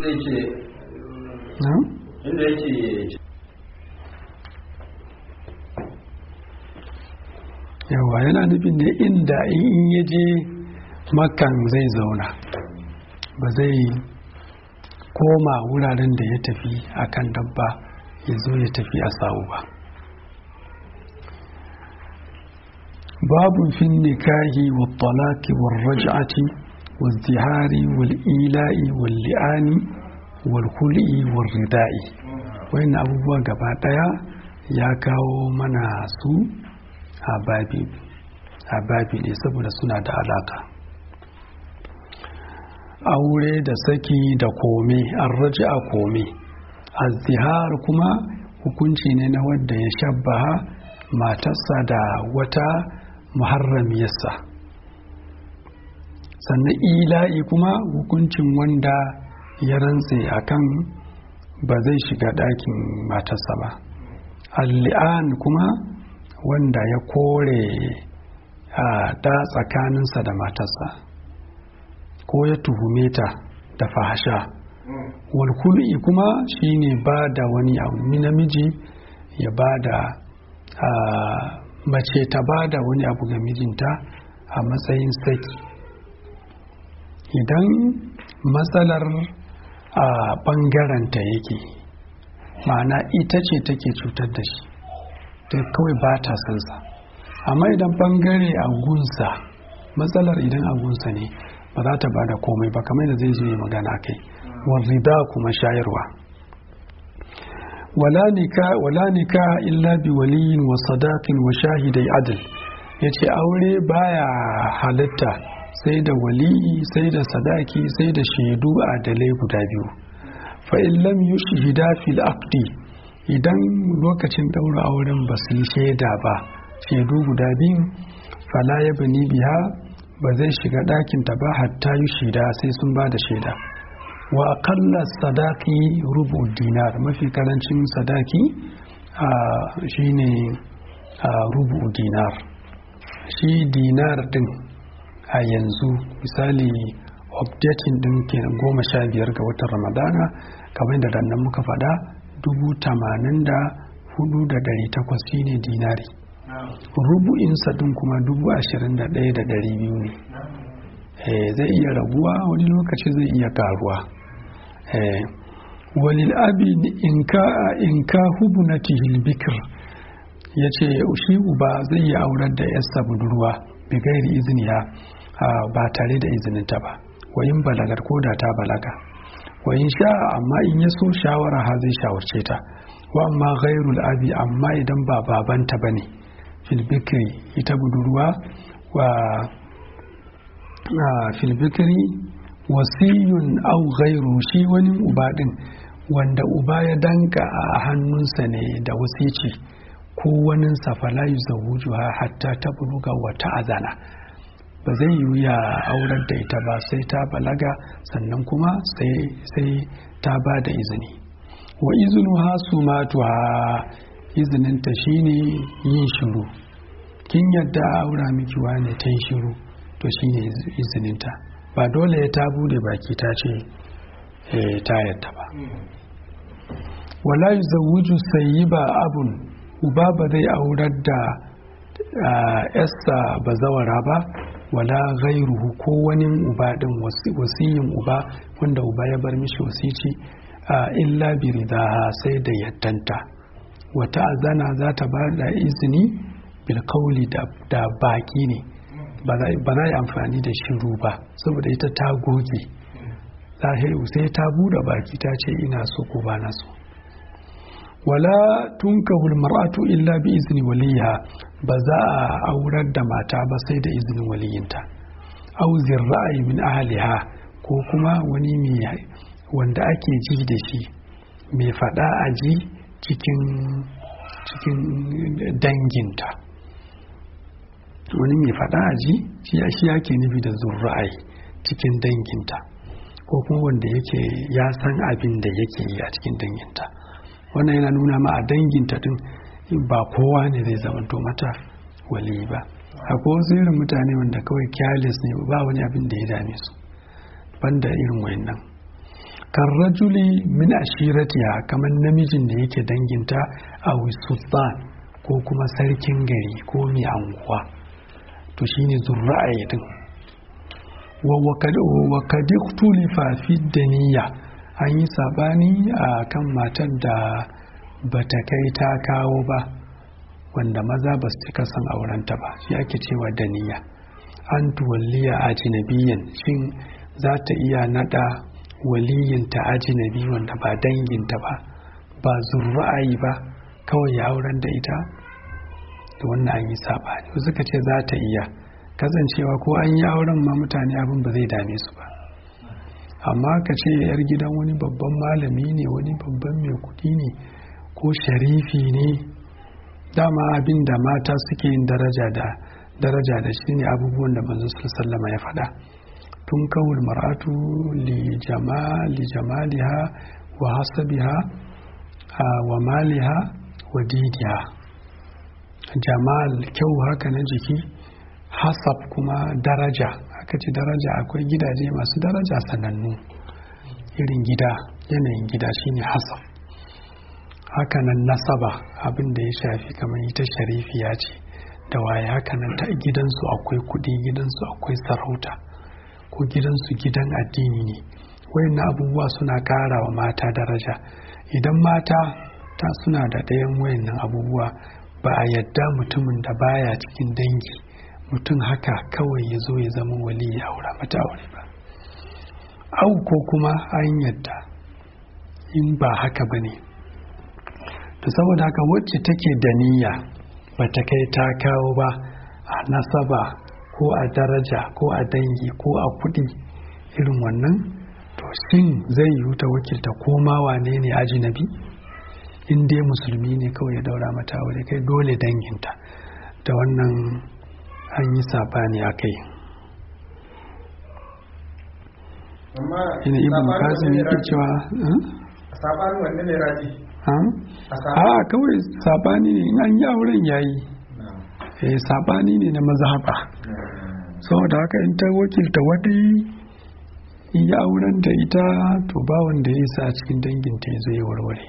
inda yake na? inda yake yawa yana nufin ne inda in ya je makan zai zauna ba zai koma wuraren da ya tafi akan dabba ya zo ya tafi a sa'u ba babu fin nikahi wa talaki wa raj'ati wa zihari wal ila'i wal li'ani wal kul'i wal rida'i wayannan abubuwa gaba daya ya kawo mana su a babi a babi ne saboda suna da alaka aure da saki da kome an raji a kome azihar kuma hukunci ne na wadda ya shabbaha matarsa da wata muharramiyarsa sannan ila'i kuma hukuncin wanda ya rantse akan ba zai shiga ɗakin matarsa ba alli'an kuma wanda ya kore a da tsakaninsa da matarsa ko ya tuhume ta da fahasha walkul'i kuma shine ba da wani abu namiji ya ba da mace ta ba da wani abu ga mijinta a matsayin saki idan matsalar a ɓangaranta yake ma'ana ita ce take cutar da shi ta kawai ba ta sansa amma idan ɓangare a gunsa matsalar idan a gunsa ne ba za ta ba da komai ba kamar da zai zo yi magana kai warrida kuma shayarwa wala nika illa bi waliyin wa sadakin wa shahidai adil ya ce aure baya halitta sai da waliyi sai da sadaki sai da shaidu adalai guda biyu fa in lam yushhida fil aqdi idan lokacin daura auren ba su yi shaida ba shaidu guda biyu fala ya bani biya ba zai shiga ɗakinta ba hatta yi shida sai sun ba da shaida wa akalla sadaki rubu dinar mafi karancin sadaki shine rubu dinar shi dinar din a yanzu misali updating din kenan goma sha biyar ga watan ramadana kamar da dannan muka faɗa dubu tamanin da hudu da dari takwas shine dinari rubu'insa din kuma dubu ashirin da ɗaya da ɗari biyu ne zai iya raguwa wani lokaci zai iya karuwa walil abi in ka hubu na bikir ya ce shi uba zai yi aurar da yasta budurwa bi gairi iziniya ba tare da izininta ba wayin balagar ko da ta balaga wayin sha amma in ya so shawara ha zai shawarce ta wa amma gairul abi amma idan ba babanta bane filbikiri ita budurwa wa filbikiri wasiyun au gairu shi wani uba din wanda uba ya danka a hannunsa ne da wasici ko wani safala yi zawujuha hatta ta buluga wata azana ba zai yi ya aurar da ita ba sai ta balaga sannan kuma sai ta ba da izini wa izinu ha su matuwa izininta shine yin shiru kin yadda aura miki wane ta yi shiru to shine izininta ba dole ya ta bude baki ta ce ta yadda ba wala yuzawwiju sayyiba abun uba ba zai aurar da yassa bazawara ba wala ghairuhu ko wani uba din wasiyin uba wanda uba ya bar mishi wasici illa bi ridaha sai da yaddanta wata azana za ta ba da izini bilkauli da baki ne ba za yi amfani da shiru ba saboda ita ta goge sai ta bude baki ta ce ina so ko ba na so wala tunkahul mar'atu illa bi izni waliha ba za a aurar da mata ba sai da izinin waliyinta au ra'ayi min ahliha ko kuma wani mai wanda ake ji da shi mai fada a ji cikin cikin danginta wani mai fada a ji shi yake nufi da zurra'ai cikin danginta ko kuma wanda yake ya san abin da yake yi a cikin danginta wannan yana nuna ma a danginta din ba kowa ne zai zamanto mata wali ba akwai wasu irin mutane wanda kawai careless ne ba wani abin da ya dame su banda irin wayannan kan rajuli min ashiratiha kamar namijin da yake danginta a sultan ko kuma sarkin gari ko mai anguwa to shine zurra'ayi din wa kadiktulifa fi daniya an yi sabani a kan matar da bata kai ta kawo ba wanda maza ba su cika son aurenta ba shi ake cewa daniya an tuwalliya ajinabiyan shin za ta iya nada waliyinta ajinabi wanda ba danginta ba ba zurra'ayi ba kawai ya auren da ita da wannan an yi sabani suka ce za ta iya kasancewa ko an yi auren ma mutane abin ba zai dame su ba amma ka ce yar gidan wani babban malami ne wani babban mai kudi ne ko sharifi ne dama abin da mata suke yin daraja da daraja da shi ne abubuwan da manzo sallama ya faɗa tun kawul mar'atu li jamaliha wa hasabiha wa maliha wa didiha jamal kyau haka na jiki hasab kuma daraja aka ce daraja akwai gidaje masu daraja sanannu irin gida yanayin gida shine hasab hakanan nasaba abin da ya shafi kamar ita sharifiya ce da waye hakanan ta gidansu akwai kudi gidansu akwai sarauta ko gidansu gidan addini ne wayannan abubuwa suna kara wa mata daraja idan mata ta suna da ɗayan wayannan abubuwa ba a yadda mutumin da baya cikin dangi mutum haka kawai ya zo ya zama wali ya aura mata aure ba au ko kuma an yadda in ba haka ba ne to saboda haka wacce take da niyya ba ta kai ta kawo ba a nasaba ko a daraja ko a dangi ko a kudi irin wannan to shin zai yi ta wakilta koma wane ne ajinabi in dai musulmi ne kawai ya daura mata aure kai dole danginta da wannan an yi sabani a kai ina ibn kasim yake cewa sabanin wanne ne raji a kawai sabani ne in an yi auren yayi eh sabani ne na mazhaba saboda haka in ta wakilta wani in yi auren da ita to ba wanda ya sa cikin danginta ya zai warware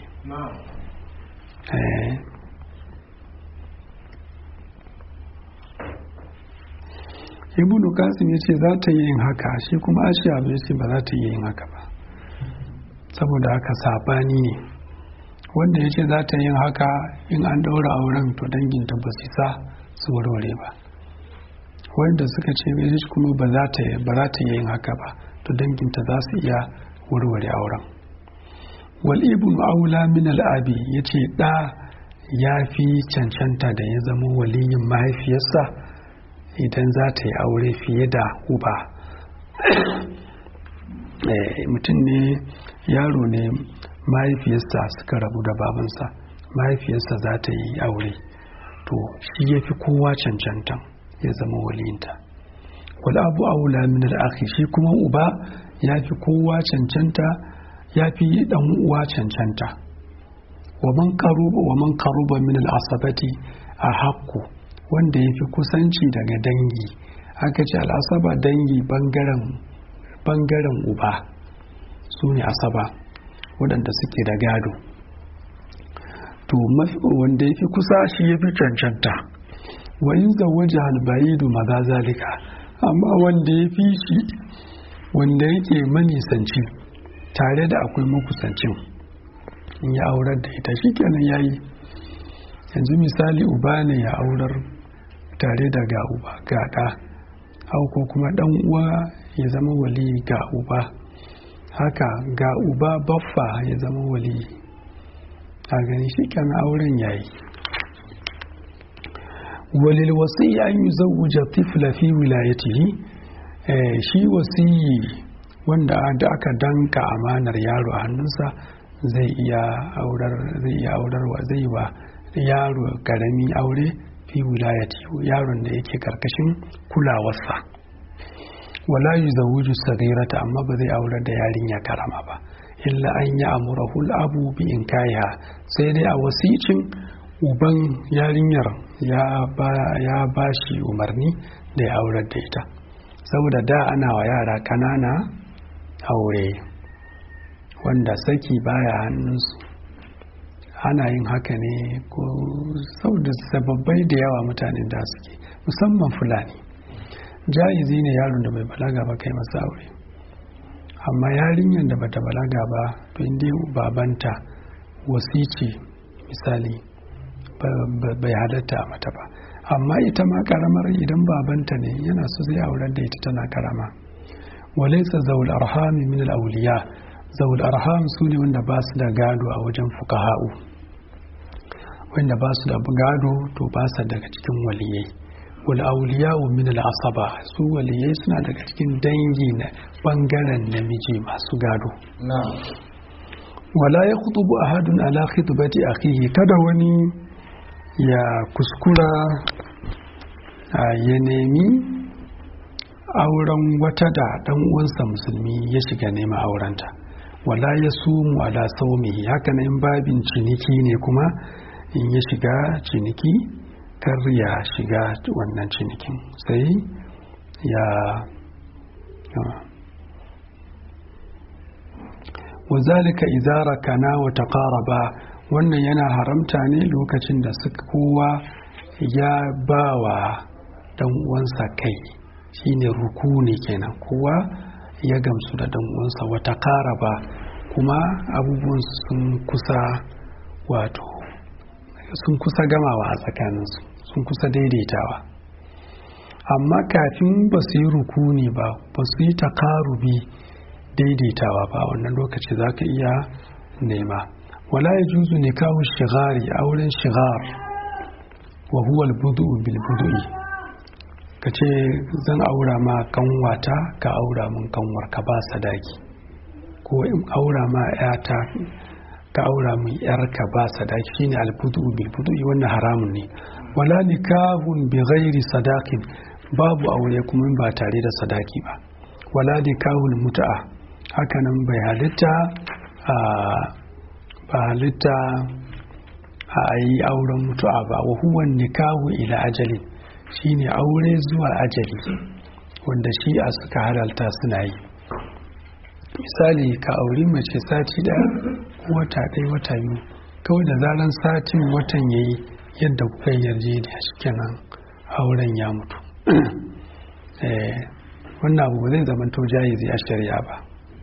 ibnu kasim ya ce za ta yi yin haka shi kuma ashiya bai ce ba za ta yi yin haka ba saboda haka sabani ne wanda ya ce za ta yin haka in an daura auren to danginta ba su sa su warware ba wanda suka ce bai kuma ba za ta yi yin haka ba to danginta za su iya warware auren wal ibn aula min al'abi ya ce ɗa ya fi cancanta da ya zama waliyin mahaifiyarsa idan za ta yi aure fiye da uba mutum ne yaro ne mahaifiyarsa suka rabu da babansa mahaifiyarsa za ta yi aure to shi ya fi kowa cancantan ya zama waliyinta wal abu aula min al shi kuma uba ya fi kowa cancanta ya fi dan uwa cancanta wa man qaruba wa man qaruba min al asabati a haqqu wanda ya fi kusanci daga dangi aka ce al asaba dangi bangaren bangaren uba su ne asaba waɗanda suke da gado to wanda ya fi kusa shi ya fi cancanta wa in zawaja albayidu maza zalika amma wanda ya fi shi wanda yake manisanci tare da akwai makusancin in ya aurar da ita shi kenan ya yi yanzu misali uba ne ya aurar tare da ga uba ga ɗa ko kuma ɗan uwa ya zama wali ga uba haka ga uba baffa ya zama wali a gani shi kan auren yayi walil wasiyi an yi zawuja tifla fi wilayatihi shi wasiyi wanda da aka danka amanar yaro a hannunsa zai iya aurar zai iya aurarwa zai wa yaro karami aure fi wilayati yaron da yake karkashin kulawarsa wala yuzawwiju sagirata amma ba zai aurar da yarinya karama ba illa an yi amurahul abu bi in kaya sai dai a wasicin uban yarinyar ya ba shi umarni da ya aurar da ita saboda da ana wa yara kanana aure wanda saki baya hannunsu ana yin haka ne ko sau da sababbai da yawa mutanen da suke musamman fulani ja'izi ne yaron da bai balaga ba kai masa aure amma yarinyar da bata balaga ba to inda babanta wasici misali bai halatta mata ba amma ita ma karamar idan babanta ne yana so zai aurar da ita tana karama walaisa zaul arhami min al-awliya zaul arham su ne wanda ba su da gado a wajen fukaha'u wanda ba su da gado to ba su daga cikin waliyai wal awliya'u min al-asaba su waliyai suna daga cikin dangi na bangaren namiji masu gado wala ya khutubu ahadun ala khitbati akhihi kada wani ya kuskura ya nemi auren wata da dan uwansa musulmi ya shiga neman aurenta wala ya sumu ala saumihi haka in babin ciniki ne kuma in ya shiga ciniki kar ya shiga wannan cinikin sai ya wazalika izara kana wa taqaraba wannan yana haramta ne lokacin da suka kowa ya bawa dan uwansa kai shine rukuni kenan kowa ya gamsu da dan uwansa wa taqaraba kuma abubuwan sun kusa wato sun kusa gamawa a tsakaninsu sun kusa daidaitawa amma kafin ba su yi rukuni ba ba su yi takarubi daidaitawa ba wannan lokaci za ka iya nema wala ya juzu ne kawo shigari auren shigar wa huwal budu'u bil budu'i ka ce zan aura ma kanwata ka aura mun kanwar ka ba sadaki ko in aura ma yata ka aura mun yar ka ba sadaki shine al budu'u bil budu'i wannan haramun ne wala nikahun bi ghairi sadaqin babu aure kuma ba tare da sadaki ba wala nikahul mut'a hakanan bai halitta a ba halitta a yi auren mutu'a ba wa huwan nikahu ila ajalin shine aure zuwa ajali wanda shi a suka halalta suna yi misali ka auri mace sati ɗaya wata ɗaya wata biyu kawai da zaran satin watan ya yi yadda kuka yarjejeniya shi kenan auren ya mutu wannan abu ba zai zama to jayizi a shari'a ba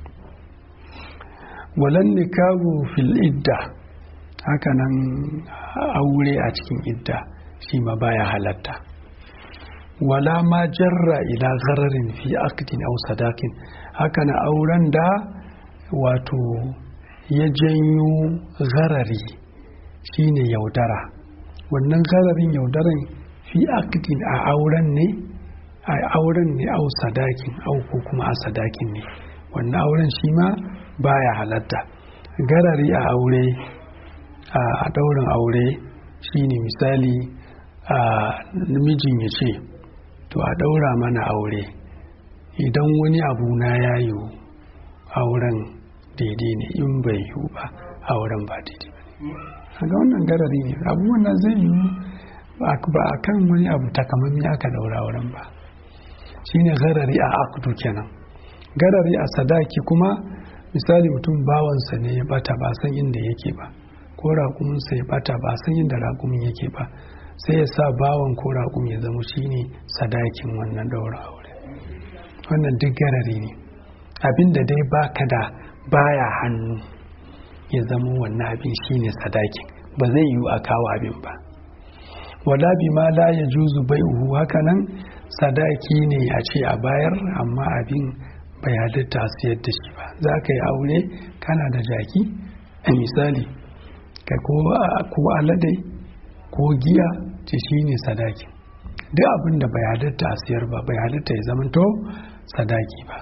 walan nikahu fil idda hakanan aure a cikin idda shi ma baya halatta wala ma jarra ila ghararin fi aqdin aw sadaqin hakanan auren da wato ya janyo gharari shine yaudara wannan gararin yaudaran fi aqdin a auren ne a auren ne au sadakin au ko kuma a sadakin ne wannan auren shi ma baya halatta garari a aure a daurin aure shine misali a namijin ya ce to a daura mana aure idan wani abu na ya yiwu auren daidai ne in bai yiwu ba auren ba daidai ba ne ga wannan garari ne abubuwan nan zai yiwu ba a kan wani abu takamammi aka daura auren ba shine garari a akudu kenan garari a sadaki kuma misali mutum bawansa ne ya bata ba san inda yake ba ko raƙuminsa ya bata ba san inda raƙumin yake ba sai ya sa bawan ko raƙum ya zama shine sadakin wannan daura aure wannan duk garari ne abinda dai baka da baya hannu ya zama wannan abin shine sadakin ba zai yiwu a kawo abin ba wala bi ma la ya juzu bai uhu hakanan sadaki ne a ce a bayar amma abin bai halitta siyar da shi ba za ka yi aure kana da jaki a misali ka ko alade ko giya ce shi ne sadaki duk abin da bai halitta a siyar ba bai halitta ya zamanto sadaki ba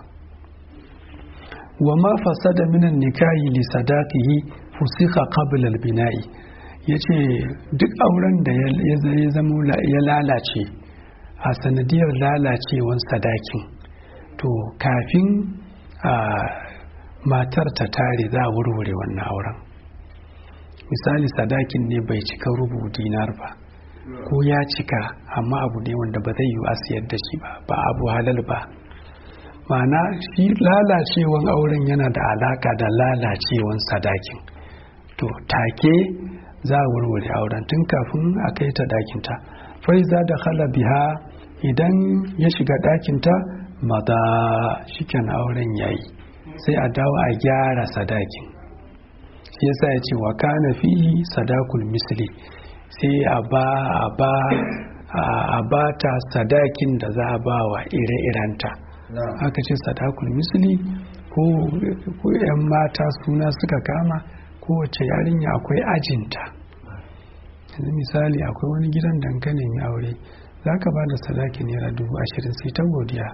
wa ma fasada minan nikahi li sadaqihi fusika qabla al-bina'i yace duk auren da ya zama ya lalace a sanadiyar lalacewan sadakin to kafin a matar ta tare za a wurwure wannan auren misali sadakin ne bai cika rubu dinar ba ko ya cika amma abu ne wanda ba zai yi a siyar da shi ba ba abu halal ba ma'ana shi lalacewan auren yana da alaka da lalacewan sadakin to take za a warware auren tun kafin a kai ta dakinta faiza da khala biha idan ya shiga dakinta maza shiken auren yayi sai a dawo a gyara sadakin shi yasa ya ce wa kana fihi sadakul misli sai a ba a ba a ba ta sadakin da za a ba wa ire-irenta aka ce sadakul misli ko 'yan mata suna suka kama kowace yarinya akwai ajinta yanzu misali akwai wani gidan dankalin ya aure za ka ba da sadakin naira dubu ashirin sai ta godiya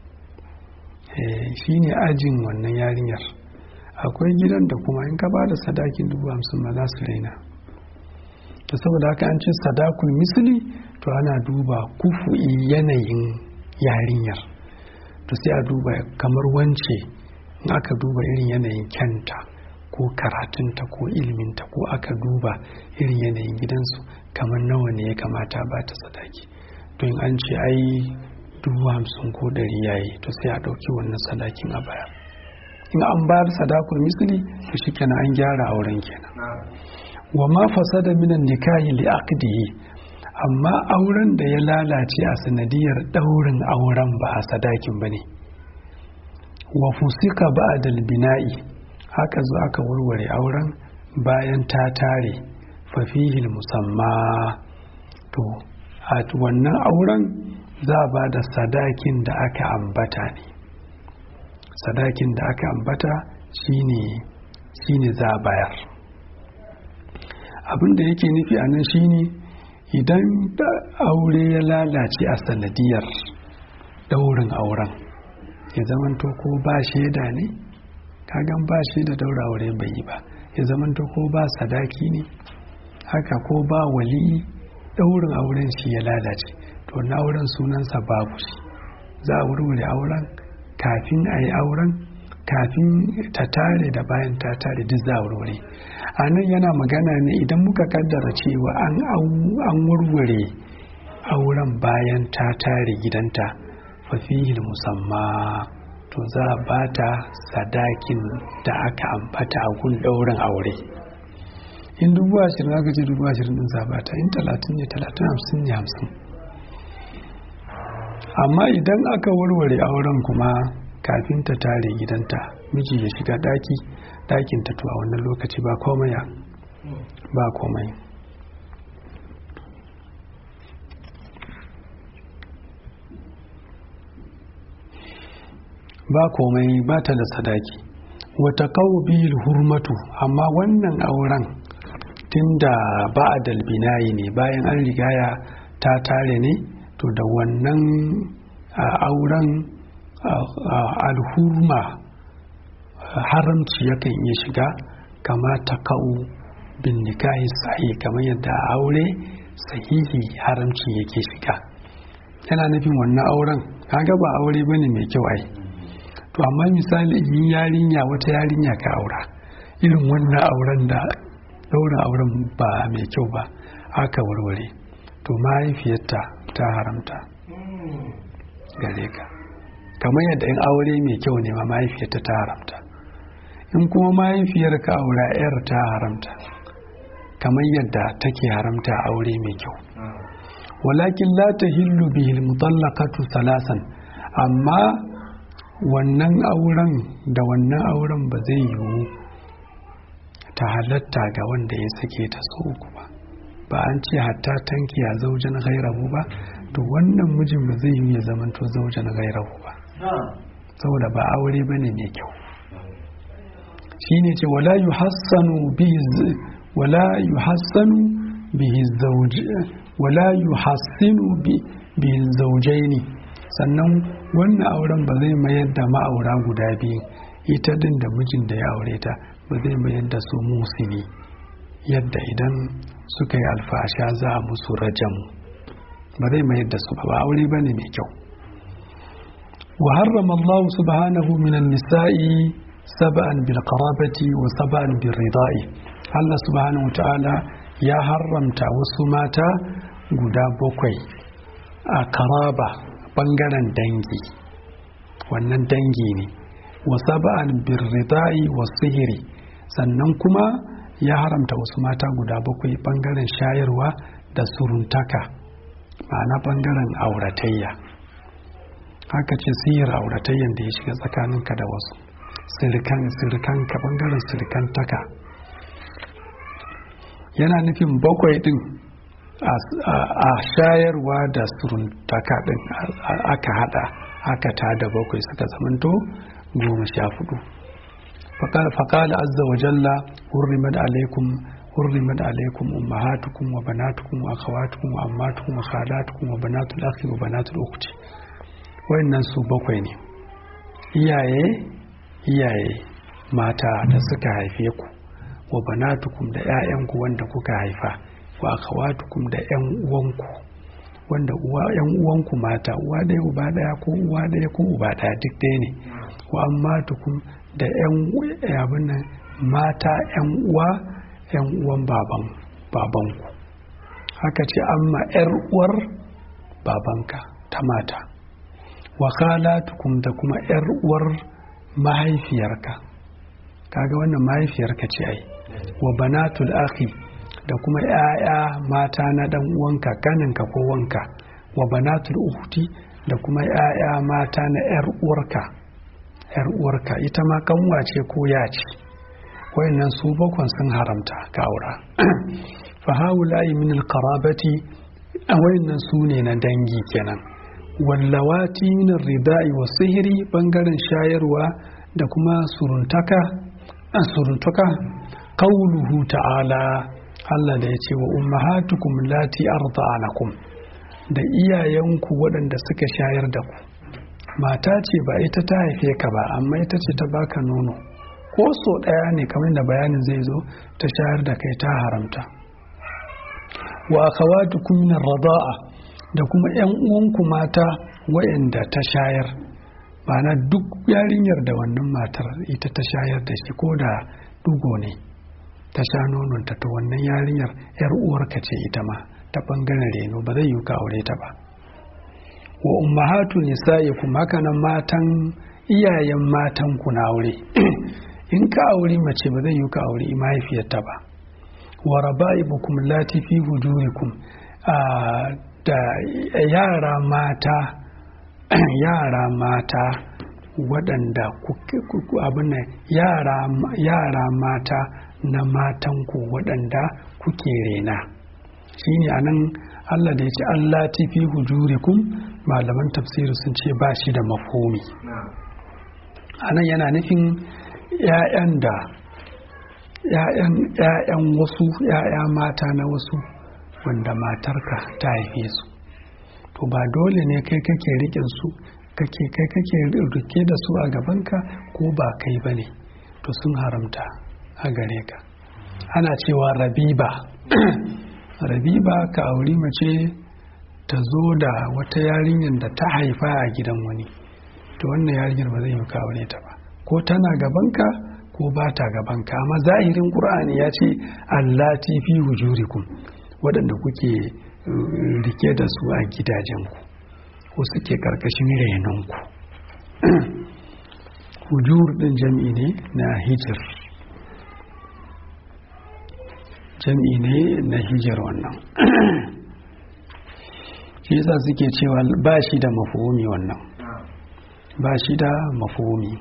shi ne ajin wannan yarinyar akwai gidan da kuma in ka ba da sadakin dubu hamsin ma za su raina to saboda haka an ce sadakul misli to ana duba kufu'i yanayin yarinyar to sai a duba kamar wance in aka duba irin yanayin kyanta ko karatunta ko ilminta ko aka duba irin yanayin gidansu kamar nawa ne ya kamata ba ta sadaki to in an ce ai dubu hamsin ko ɗari yayi to sai a ɗauki wannan sadakin a baya in an bayar sadakul misli to shikenan an gyara auren kenan wa ma fasada minan nikahi li aqdihi amma auren da ya lalace a sanadiyar daurin auren ba a sadakin bane wa fusika ba'da bina'i haka zo aka warware auren bayan ta tare fa fihi musamma to a wannan auren za a ba da sadakin da aka ambata ne sadakin da aka ambata shine shine za a bayar abin da yake nufi a nan shine idan aure ya lalace a sanadiyar daurin auren ya zamanto ko ba shaida ne kagan ba shaida daura aure bai yi ba ya zamanto ko ba sadaki ne haka ko ba wali daurin auren shi ya lalace to na auren sunansa babu shi za a wurwure auren kafin a yi auren kafin ta tare da bayan ta tare duk za a wurwure a nan yana magana ne idan muka kaddara cewa an wurwure auren bayan ta tare gidanta fafihil musamma to za a bata sadakin da aka ambata a gun ɗaurin aure in dubu ashirin aka ce dubu ashirin din zabata in talatin ne talatin hamsin ne hamsin amma idan aka warware auren kuma kafin ta tare gidanta miji ya shiga daki dakin ta to a wannan lokaci ba komai ba komai ba komai ba ta da sadaki wata bil hurmatu amma wannan auren tunda ba a dalbinayi ne bayan an rigaya ta tare ne to da wannan auren alhurma haramci yakan iya shiga kama ta ka'u bin nikahi sahi kamar yadda aure sahihi haramci yake shiga yana nufin wannan auren kaga ba aure bane mai kyau ai to amma misali in yarinya wata yarinya ka aura irin wannan auren da daura auren ba mai kyau ba aka warware to mahaifiyarta ta haramta gare ka kamar yadda in aure mai kyau ne ma mahaifiyarta ta haramta in kuma mahaifiyar ka aura yar ta haramta kamar yadda take haramta aure mai kyau walakin la tahillu bihil mutallaqatu salasan amma wannan auren da wannan auren ba zai yiwu ta halatta ga wanda ya sake ta so uku ba ba an ce hatta tanki ya zaujen gairahu ba to wannan mijin ba zai yi ya zamanto zaujen gairahu ba saboda ba aure ba ne mai kyau shi ne ce wala yu hassanu wala yu hassanu bihi zauji wala yu hassinu bihi zaujaini sannan wannan auren ba zai mayar da ma'aura guda biyu ita din da mijin da ya aure ta ba zai mayar da su musini yadda idan suka yi alfasha za a musu rajam ba zai mayar da su ba aure ba ne mai kyau wa harrama Allah subhanahu minan nisa'i sab'an bil qarabati wa sab'an bil rida'i Allah subhanahu ta'ala ya haramta wasu mata guda bakwai a karaba bangaren dangi wannan dangi ne wa saba'an birridai wa sihiri sannan kuma ya haramta wasu mata guda bakwai bangaren shayarwa da suruntaka ma'ana bangaren auratayya haka ce sihir auratayyan da ya shiga tsakaninka da wasu sirikan ka bangaren sirikan taka yana nufin bakwai din a shayarwa da suruntaka din aka hada aka tada bakwai suka zamanto goma sha hudu faƙala azza wa jalla hurrimat alaikum hurrimat alaikum ummahatukum wa banatukum wa akhawatukum wa ammatukum wa khalatukum wa banatul akhi wa banatul ukhti wayannan su bakwai ne iyaye iyaye mata da suka haife ku wa banatukum da 'ya'yanku wanda kuka haifa wa akhawatukum da 'yan uwanku wanda uwa 'yan uwanku mata uwa ɗaya uba ɗaya ko uwa ɗaya ko uba ɗaya duk ɗaya ne wa ammatukum da 'yan abin nan mata 'yan uwa 'yan uwan baban babanku haka ce amma 'yar uwar babanka ta mata wa khalatukum da kuma 'yar uwar mahaifiyarka kaga wannan mahaifiyarka ce ai wa banatul akhi da kuma 'ya'ya mata na dan uwanka kaninka ko wanka wa banatul ukhti da kuma 'ya'ya mata na 'yar uwarka 'yar uwarka ita ma kanwa ce ko ya ce wayannan su bakwan sun haramta ka aura fa haula'i min alqarabati wayannan su ne na dangi kenan wallawati min ridai wa sihiri bangaren shayarwa da kuma suruntaka suruntaka qauluhu ta'ala Allah da ya ce wa ummahatukum lati arda'anakum da iyayenku waɗanda suka shayar da ku mata ce ba ita ta haife ka ba amma ita ce ta baka nono ko so ɗaya ne kamar da bayanin zai zo ta shayar da kai ta haramta wa akhawatukum min rada'a da kuma yan uwanku mata waɗanda ta shayar ma'ana duk yarinyar da wannan matar ita ta shayar da shi ko da dugo ne ta sha nononta ta wannan yarinyar yar uwarka ce ita ma ta bangaren reno ba zai yi ka aure ta ba wa ummahatu nisa'ikum haka nan matan iyayen matan ku na aure in ka aure mace ba zai yi ka aure mahaifiyarta ba wa raba'ibukum lati fi hujurikum da yara mata yara mata waɗanda abin nan yara mata na matanku waɗanda kuke rena shine anan Allah da ya ce Allah fi hujurikum malaman tafsiri sun ce ba shi da mafhumi anan yana nufin ‘ya'yan da ‘ya'yan wasu ‘ya'ya mata na wasu wanda matarka ta haife su to ba dole ne kai kake riƙe su kake kai kake rike da su a gabanka ko ba kai ba ne to sun haramta a gare ka ana cewa rabiba rabiba ka auri mace ta zo da wata yarinyar da ta haifa a gidan wani to wannan yarinyar ba zai yi ka aure ta ba ko tana gabanka ko ba ta gabanka amma zahirin qur'ani ya ce allati fi hujurikum waɗanda kuke rike da su a gidajenku ko suke karkashin renonku hujur din jam'i ne na hijir jam'i ne na hijir wannan shi yasa suke cewa ba shi da mafumi wannan ba shi da mafumi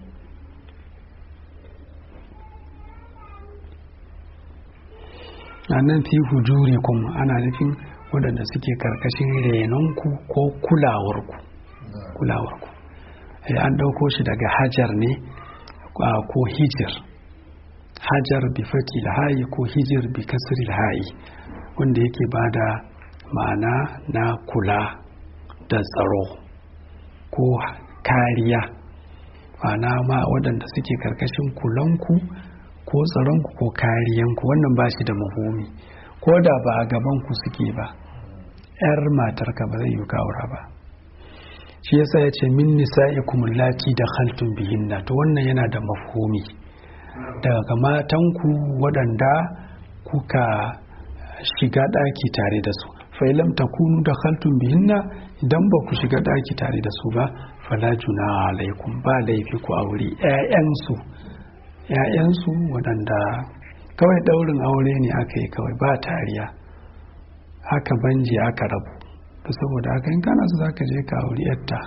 a nan fi hujuri kuma ana nufin waɗanda suke karkashin renonku ko kulawarku kulawarku an ɗauko shi daga hajar ne ko hijir hajar bi faki hayi ko hijir bi kasri hayi wanda yake bada ma'ana na kula da tsaro ko kariya ma'ana ma waɗanda suke karkashin kulanku ko tsaronku ko kariyanku wannan ba shi da mahumi ko da ba a gabanku suke ba 'yar matarka ba zai yi kawura ba shi yasa ya ce min nisa'ikum lati da khaltun bihinna to wannan yana da mafhumi daga matanku waɗanda kuka shiga ɗaki tare da su fa'ilam ta kunu da khaltun bihinna idan ba ku shiga ɗaki tare da su ba fala juna alaikum ba laifi ku aure ƴaƴansu ƴaƴansu waɗanda kawai ɗaurin aure ne aka yi kawai ba tariya aka banje aka rabu to saboda haka in kana so za ka je ka auri yatta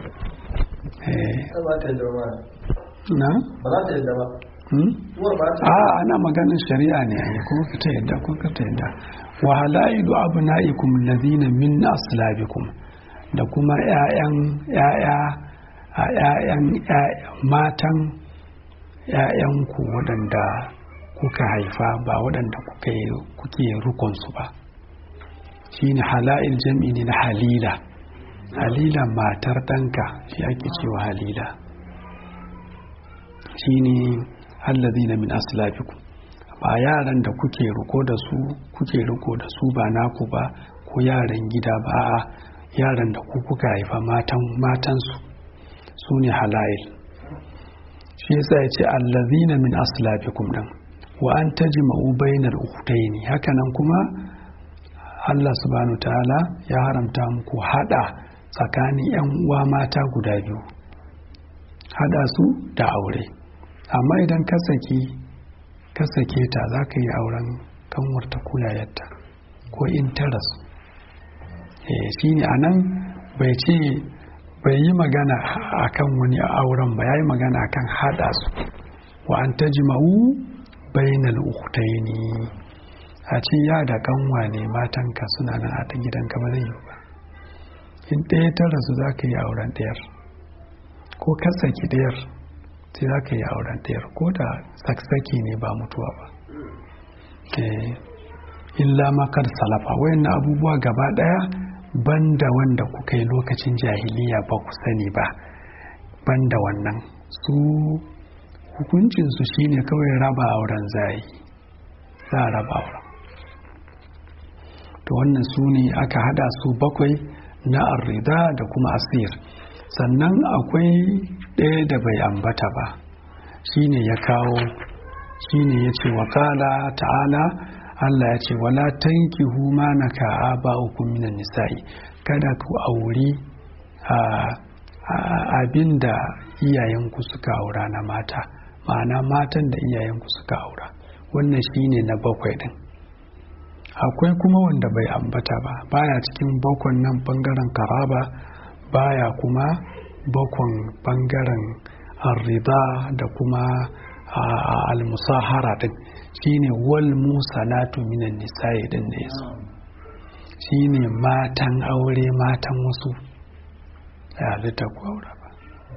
ba ta yadda ba na ba za ta yadda ba hmm? uwar ba ta a ana maganin shari'a ne ai ko ka ta yadda ko ka ta yadda wa halailu abnaikum alladhina min aslabikum da kuma ƴaƴan ƴaƴa a ƴaƴan matan ƴaƴanku waɗanda kuka haifa ba waɗanda kuka yi kuke rukun su ba shine halail jam'i ne na halila halila matar ɗanka shi ake cewa halila shine allazina min aslabikum ba yaran da kuke riko da su kuke riko da su ba naku ba ko yaran gida ba a yaran da ku kuka haifa matan matansu su ne halail shi yasa ya ce allazina min aslabikum dan wa an tajma'u bainal ukhtaini hakanan kuma Allah subhanahu ta'ala ya haramta muku hada tsakanin yan uwa mata guda biyu hada su da aure amma idan ka saki ka sake ta za ka yi auren kanwarta ko yayarta ko in ta rasu shi ne a nan bai ce bai yi magana a kan wani auren ba ya yi magana a kan haɗa su wa an ta jima'u bainal uktaini a ce ya da kanwa ne matanka suna nan a ta gidanka ba zai yi ba in ɗaya ta rasu za ka yi auren ɗayar ko ka saki ɗayar sai za ka yi auren ɗayar ko da saksaki ne ba mutuwa ba illa makar salafa wayannan abubuwa gaba ɗaya banda wanda kuka yi lokacin jahiliya ba ku sani ba banda wannan su hukuncinsu shine kawai raba auren zai za a raba auren to wannan su ne aka hada su bakwai na arrida da kuma asir sannan akwai ɗaya da bai ambata ba shine ya kawo shine ya ce wakala ta'ala Allah ya ce wala tankihu ma naka aba'ukum minan nisa'i kada ku auri abinda iyayenku suka aura na mata ma'ana matan da iyayenku suka aura wannan shine na bakwai din akwai kuma wanda bai ambata ba baya cikin bakon nan bangaren karaba baya kuma bakon bangaren arrida da kuma al-musahara din shine wal musanatu minan nisa'i din da yaso shine matan aure matan wasu ya halitta ku aure ba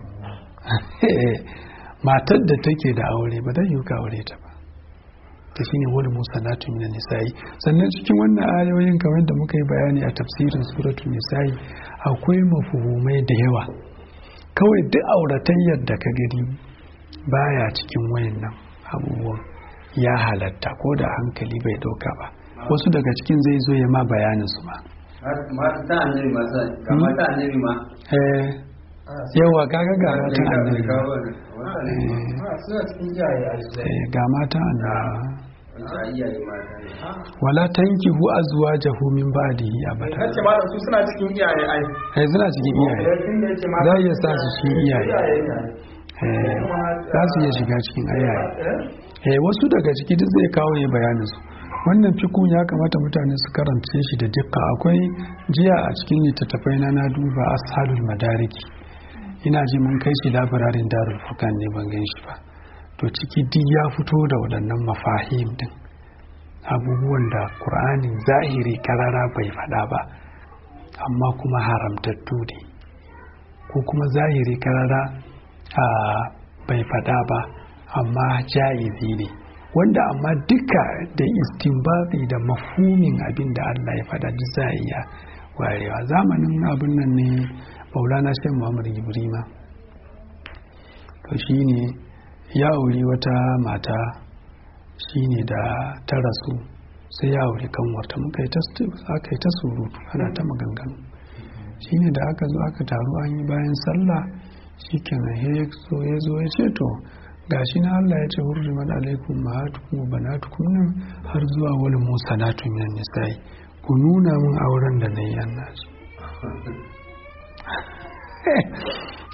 matar da take da aure ba zai yi ka aure ta ba ta shine wal musanatu minan nisa'i sannan cikin wannan ayoyin kamar da muka yi bayani a tafsirin suratul nisa'i akwai mafuhumai da yawa kawai duk auratayyar da ka gani baya cikin wayannan abubuwan ya halatta ko da hankali bai doka ba wasu daga cikin zai zo ya ma bayanin su ma mata annabi ma sa ga mata annabi ma eh yawa kaga ga mata annabi ma suna cikin iyaye a eh ga mata annabi wanda iyaye mata ne wala tankihu azwajahu min ba'dihi abada Nace ma su suna cikin iyaye ai. eh suna cikin iyaye Tun da yake ma za a iya sa su cikin iyaye iyaye ne. eh za su iya shiga cikin iyaye eh wasu daga ciki duk zai kawo ya bayanin su wannan fikun ya kamata mutane su karance shi da dukka akwai jiya a cikin littattafai na na duba ashalul madariki ina ji mun kai shi labirarin darul furqan ne ban gan shi ba to ciki duk ya fito da waɗannan mafahim din abubuwan da ƙur'anin zahiri karara bai faɗa ba amma kuma haramtattu ne ko kuma zahiri karara a bai faɗa ba amma ja'izi ne wanda amma duka da istinbati da mafhumin abin da Allah ya faɗa duk za a iya warewa zamanin abin nan ne maulana shan muhammad ibrima to shine ya auri wata mata shine da ta rasu sai ya auri kanwarta muka yi ta aka yi ta surutu ana ta maganganu shine da aka zo aka taru an yi bayan sallah shikenan ya zo ya zo ya ce to gashi na Allah ya ce hurrimat alaikum mahatukum wa banatukum nan har zuwa wal musanatu minan nisa'i ku nuna min auren da nayi annaji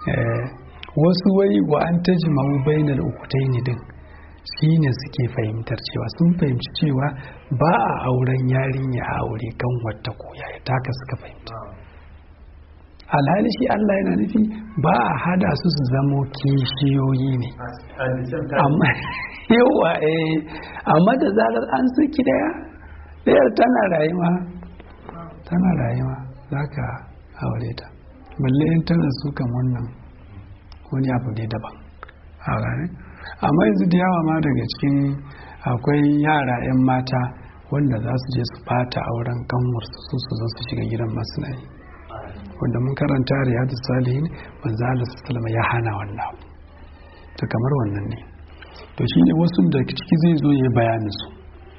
Eh, wasu wai wa an tajma'u bainal ukutaini din shine suke fahimtar cewa sun fahimci cewa ba a auren yarinya a aure kan wata koya ya taka suka fahimta alhali shi Allah yana nufi ba a hada su su zamo kishiyoyi ne amma yawa eh amma da zarar an saki daya dayar tana rayuwa tana rayuwa zaka aure ta balle in tana su kan wannan wani abu ne daban a gane amma yanzu da yawa ma daga cikin akwai yara 'yan mata wanda za su je su fata auren kanwarsu su su zo su shiga gidan masu nayi wanda mun karanta riyadu salihin manzo Allah sallama ya hana wannan abu to kamar wannan ne to shine wasu da ciki zai zo ya bayanin su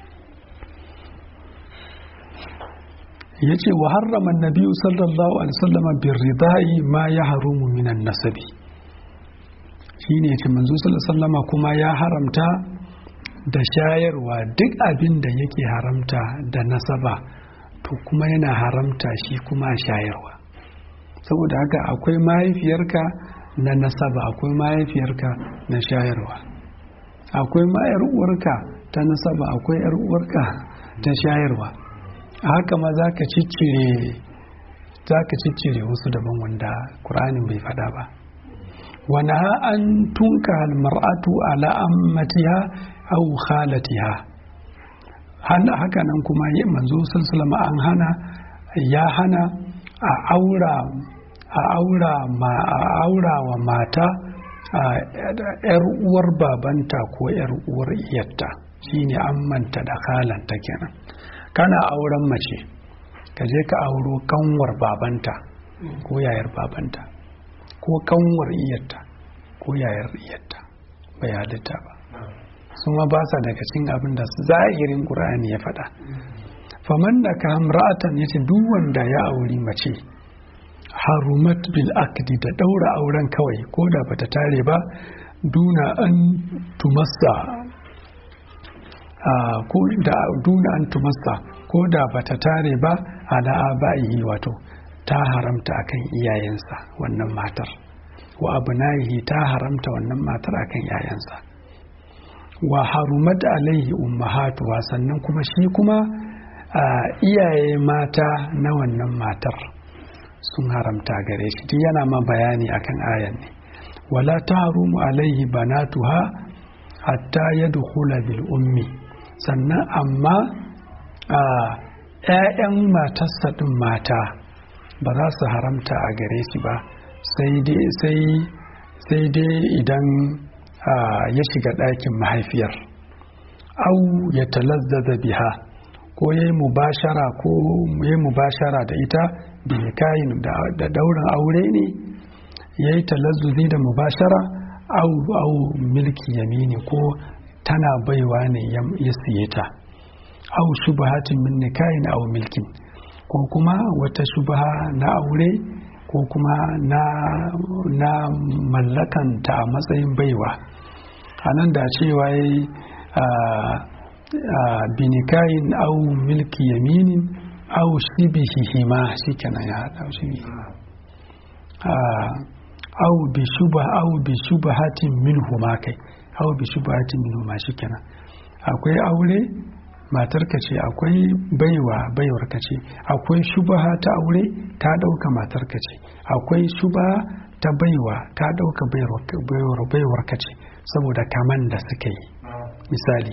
yace wa harrama annabi sallallahu alaihi wasallam bir ridai ma ya harumu minan nasabi shine yace manzo sallallahu alaihi wasallam kuma ya haramta da shayarwa duk abin da yake haramta da nasaba to kuma yana haramta shi kuma shayarwa saboda haka akwai mahaifiyarka na nasaba akwai mahaifiyarka na shayarwa akwai mayar uwarka ta nasaba akwai yar uwarka ta shayarwa haka ma za ka ciccire za ka ciccire wasu daban wanda ƙuranin bai faɗa ba wani an tunka almar'atu ala ammatiha aw khalatiha haka nan kuma manzo sallallahu an hana ya hana a aura a aura ma a aura wa mata a yar uwar babanta ko yar uwar iyarta shine ammanta da khalanta kenan kana auren mace ka je ka auro kanwar babanta ko yayar babanta ko kanwar iyarta ko yayar iyarta bai halitta ba su ma ba sa daga cikin abin da zahirin ƙur'ani ya faɗa faman da ka hamra'atan ya ce duk wanda ya auri mace harumat bil akdi da ɗaura auren kawai ko da bata tare ba duna an tumassa ko da duna an tumassa ko da bata tare ba ala aba'ihi wato ta haramta akan iyayensa wannan matar wa abna'ihi ta haramta wannan matar akan iyayensa wa harumat alaihi ummahatuwa sannan kuma shi kuma iyaye mata na wannan matar sun haramta gare shi duk yana ma bayani akan ayan ne wala taharumu alaihi banatuha hatta yadkhula bil ummi sannan amma ‘ya'yan matarsa ɗin mata ba za su haramta a gare shi ba sai dai idan ya shiga ɗakin mahaifiyar au ya talazzaza biha ko ya yi mubashara ko ya yi mubashara da ita bilikayin da daurin aure ne ya yi talazzuzi da mubashara au au milki yamini ko tana baiwa ne ya siye ta au shubahatin min nikahin au milkin ko kuma wata shubaha na aure ko kuma na, na mallakanta a matsayin baiwa a nan da cewa ya binikayin au milki yaminin au shibihihi ma shi kenan ya haɗa shi au bi shuba au bi shubahatin minhu ma kai au bi shubahatin minhu ma shi kenan akwai aure matarka ce akwai baiwa baiwarka ce akwai shubaha ta aure ta ɗauka matarka ce akwai shubaha ta baiwa ta ɗauka baiwarka ce saboda kaman da suka yi misali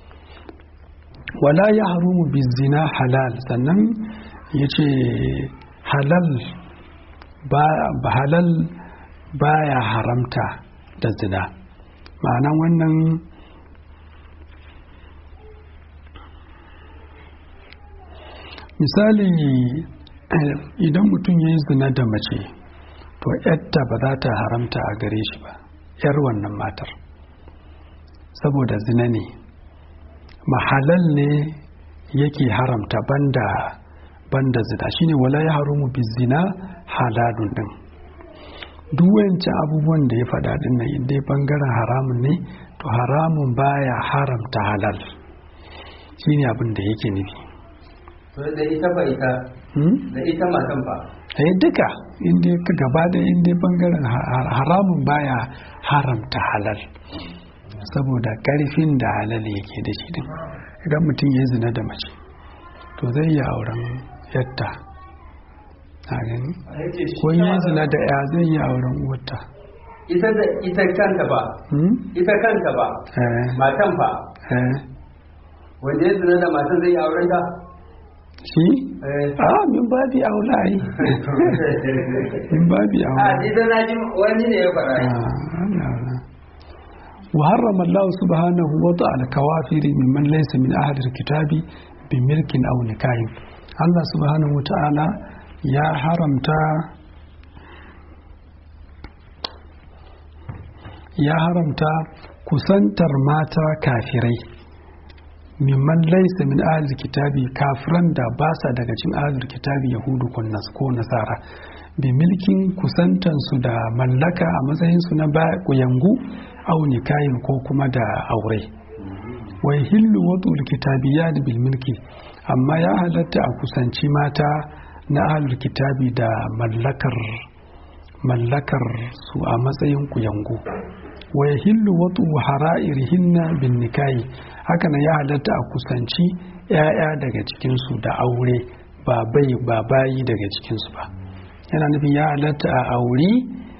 wala ya harumu bizina halal sannan ya ce halal ba halal baya haramta da zina ma'anan wannan misali idan mutum ya yi zina da mace to yadda ba za ta haramta a gare shi ba yar wannan matar saboda zina ne mahalal ne yake haramta banda banda zina shine wala ya harumu bi zina halalun din duk wancan abubuwan da ya faɗa din nan inda bangaren haramun ne to haramun baya haramta halal shine abin da yake nufi da ita ba ita da ita matan ba eh duka inda ka gaba da inda bangaren haramun baya haramta halal saboda karfin da halal yake da shi din idan mutum ya zina da mace to zai yi auren yatta a gani ko yi zina da ya zai yi auren uwarta ita da ita kanta ba ita kanta ba matan ba wanda ya zina da matan zai yi auren ta shi a min babi aula yi min babi a aula ita na ji wani ne ya fara وحرم الله سبحانه وضع الكوافر ممن ليس من أهل الكتاب بملك أو نكاح الله سبحانه وتعالى يا حرمتا ya haramta kusantar mata kafirai mimman laisa min ahlul kitabi kafiran da ba sa daga cikin ahlul kitabi yahudu ko nasara bi milkin kusantansu da mallaka a matsayinsu na kuyangu au nikayin ko kuma da aure wai hillu wadul kitabiyat bil milki amma ya halatta a kusanci mata na ahlul kitabi da mallakar mallakar su a matsayin kuyangu wa yahillu watu hara'irihinna bin nikahi haka nan ya halatta a kusanci ‘ya'ya daga cikinsu da aure ba bai ba bayi daga cikinsu ba yana nufin ya halatta a auri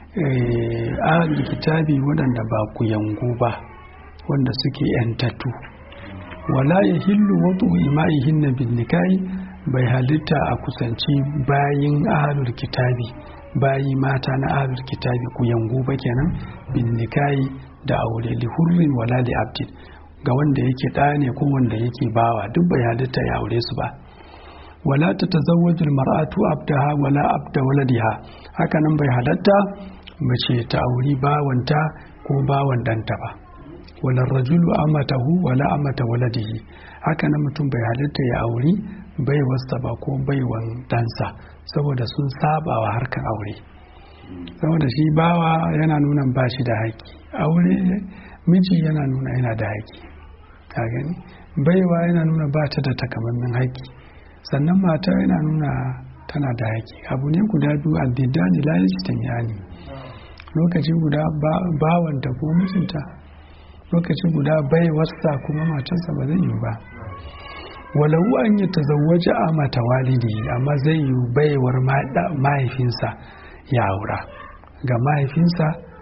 ahlul kitabi waɗanda ba kuyangu ba wanda suke ‘yantattu wala yahillu watu ima'ihinna bin nikahi bai halitta a kusanci bayin ahlul kitabi bayi mata na ahlul kitabi ku yangu ba kenan bin nikayi da aure li hurrin wala li abdin ga wanda yake ɗa ne ko wanda yake bawa duk bai halitta ya aure su ba wala ta tazawwaju mar'atu abdaha wala abda waladiha haka nan bai halatta mace ta auri bawanta ko bawan danta ba wala rajulu amatahu wala amata waladihi haka nan mutum bai halitta ya auri baiwarsa ba ko baiwan dansa saboda sun saba wa harkar aure saboda shi bawa yana nuna ba shi da haƙƙi aure miji yana nuna yana da haƙƙi ka gani baiwa yana nuna ba ta da takamaiman haƙƙi sannan mata yana nuna tana da haƙƙi abu ne guda biyu addidani la yajtamiyani lokaci guda bawanta ko mijinta lokaci guda baiwarsa kuma matarsa ba zai yi ba walau an yi tazawwaja a mata walidi amma zai yi baiwar mahaifinsa ya aura ga mahaifinsa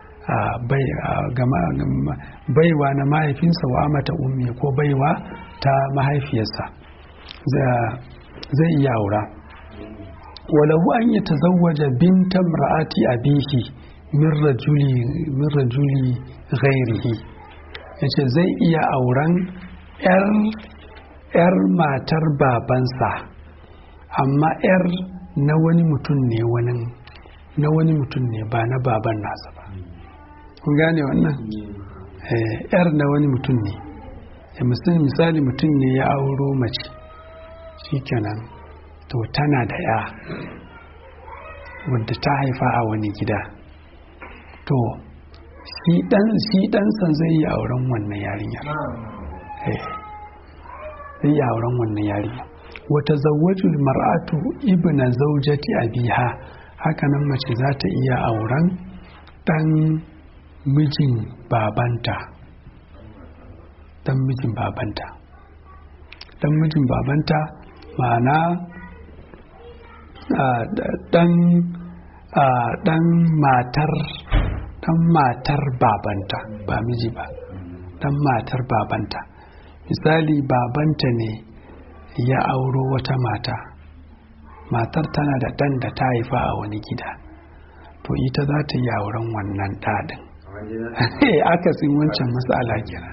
baiwa na mahaifinsa wa mata ummi ko baiwa ta mahaifiyarsa zai iya aura walau an yi tazawwaja binta ra'ati abihi min rajuli ghairihi yace zai iya auren 'yar 'yar matar babansa amma 'yar na wani mutum ne wani na wani mutum ne ba na baban nasa ba kun gane wannan 'yar na wani mutum ne misali mutum ne ya auro mace shikenan to tana da 'ya wadda ta haifa a wani gida to shi ɗansa zai yi auren wannan yarinyar zai yi auren wannan yarinya wata zawajul mar'atu ibna zaujati abiha hakanan mace za ta iya auren dan mijin babanta dan mijin babanta dan mijin babanta ma'ana dan dan matar dan matar babanta ba miji ba dan matar babanta misali babanta ne ya auro wata mata matar tana da ɗan da ta haifa a wani gida to ita za ta yi auren wannan ɗaɗin akasin wancan matsala kira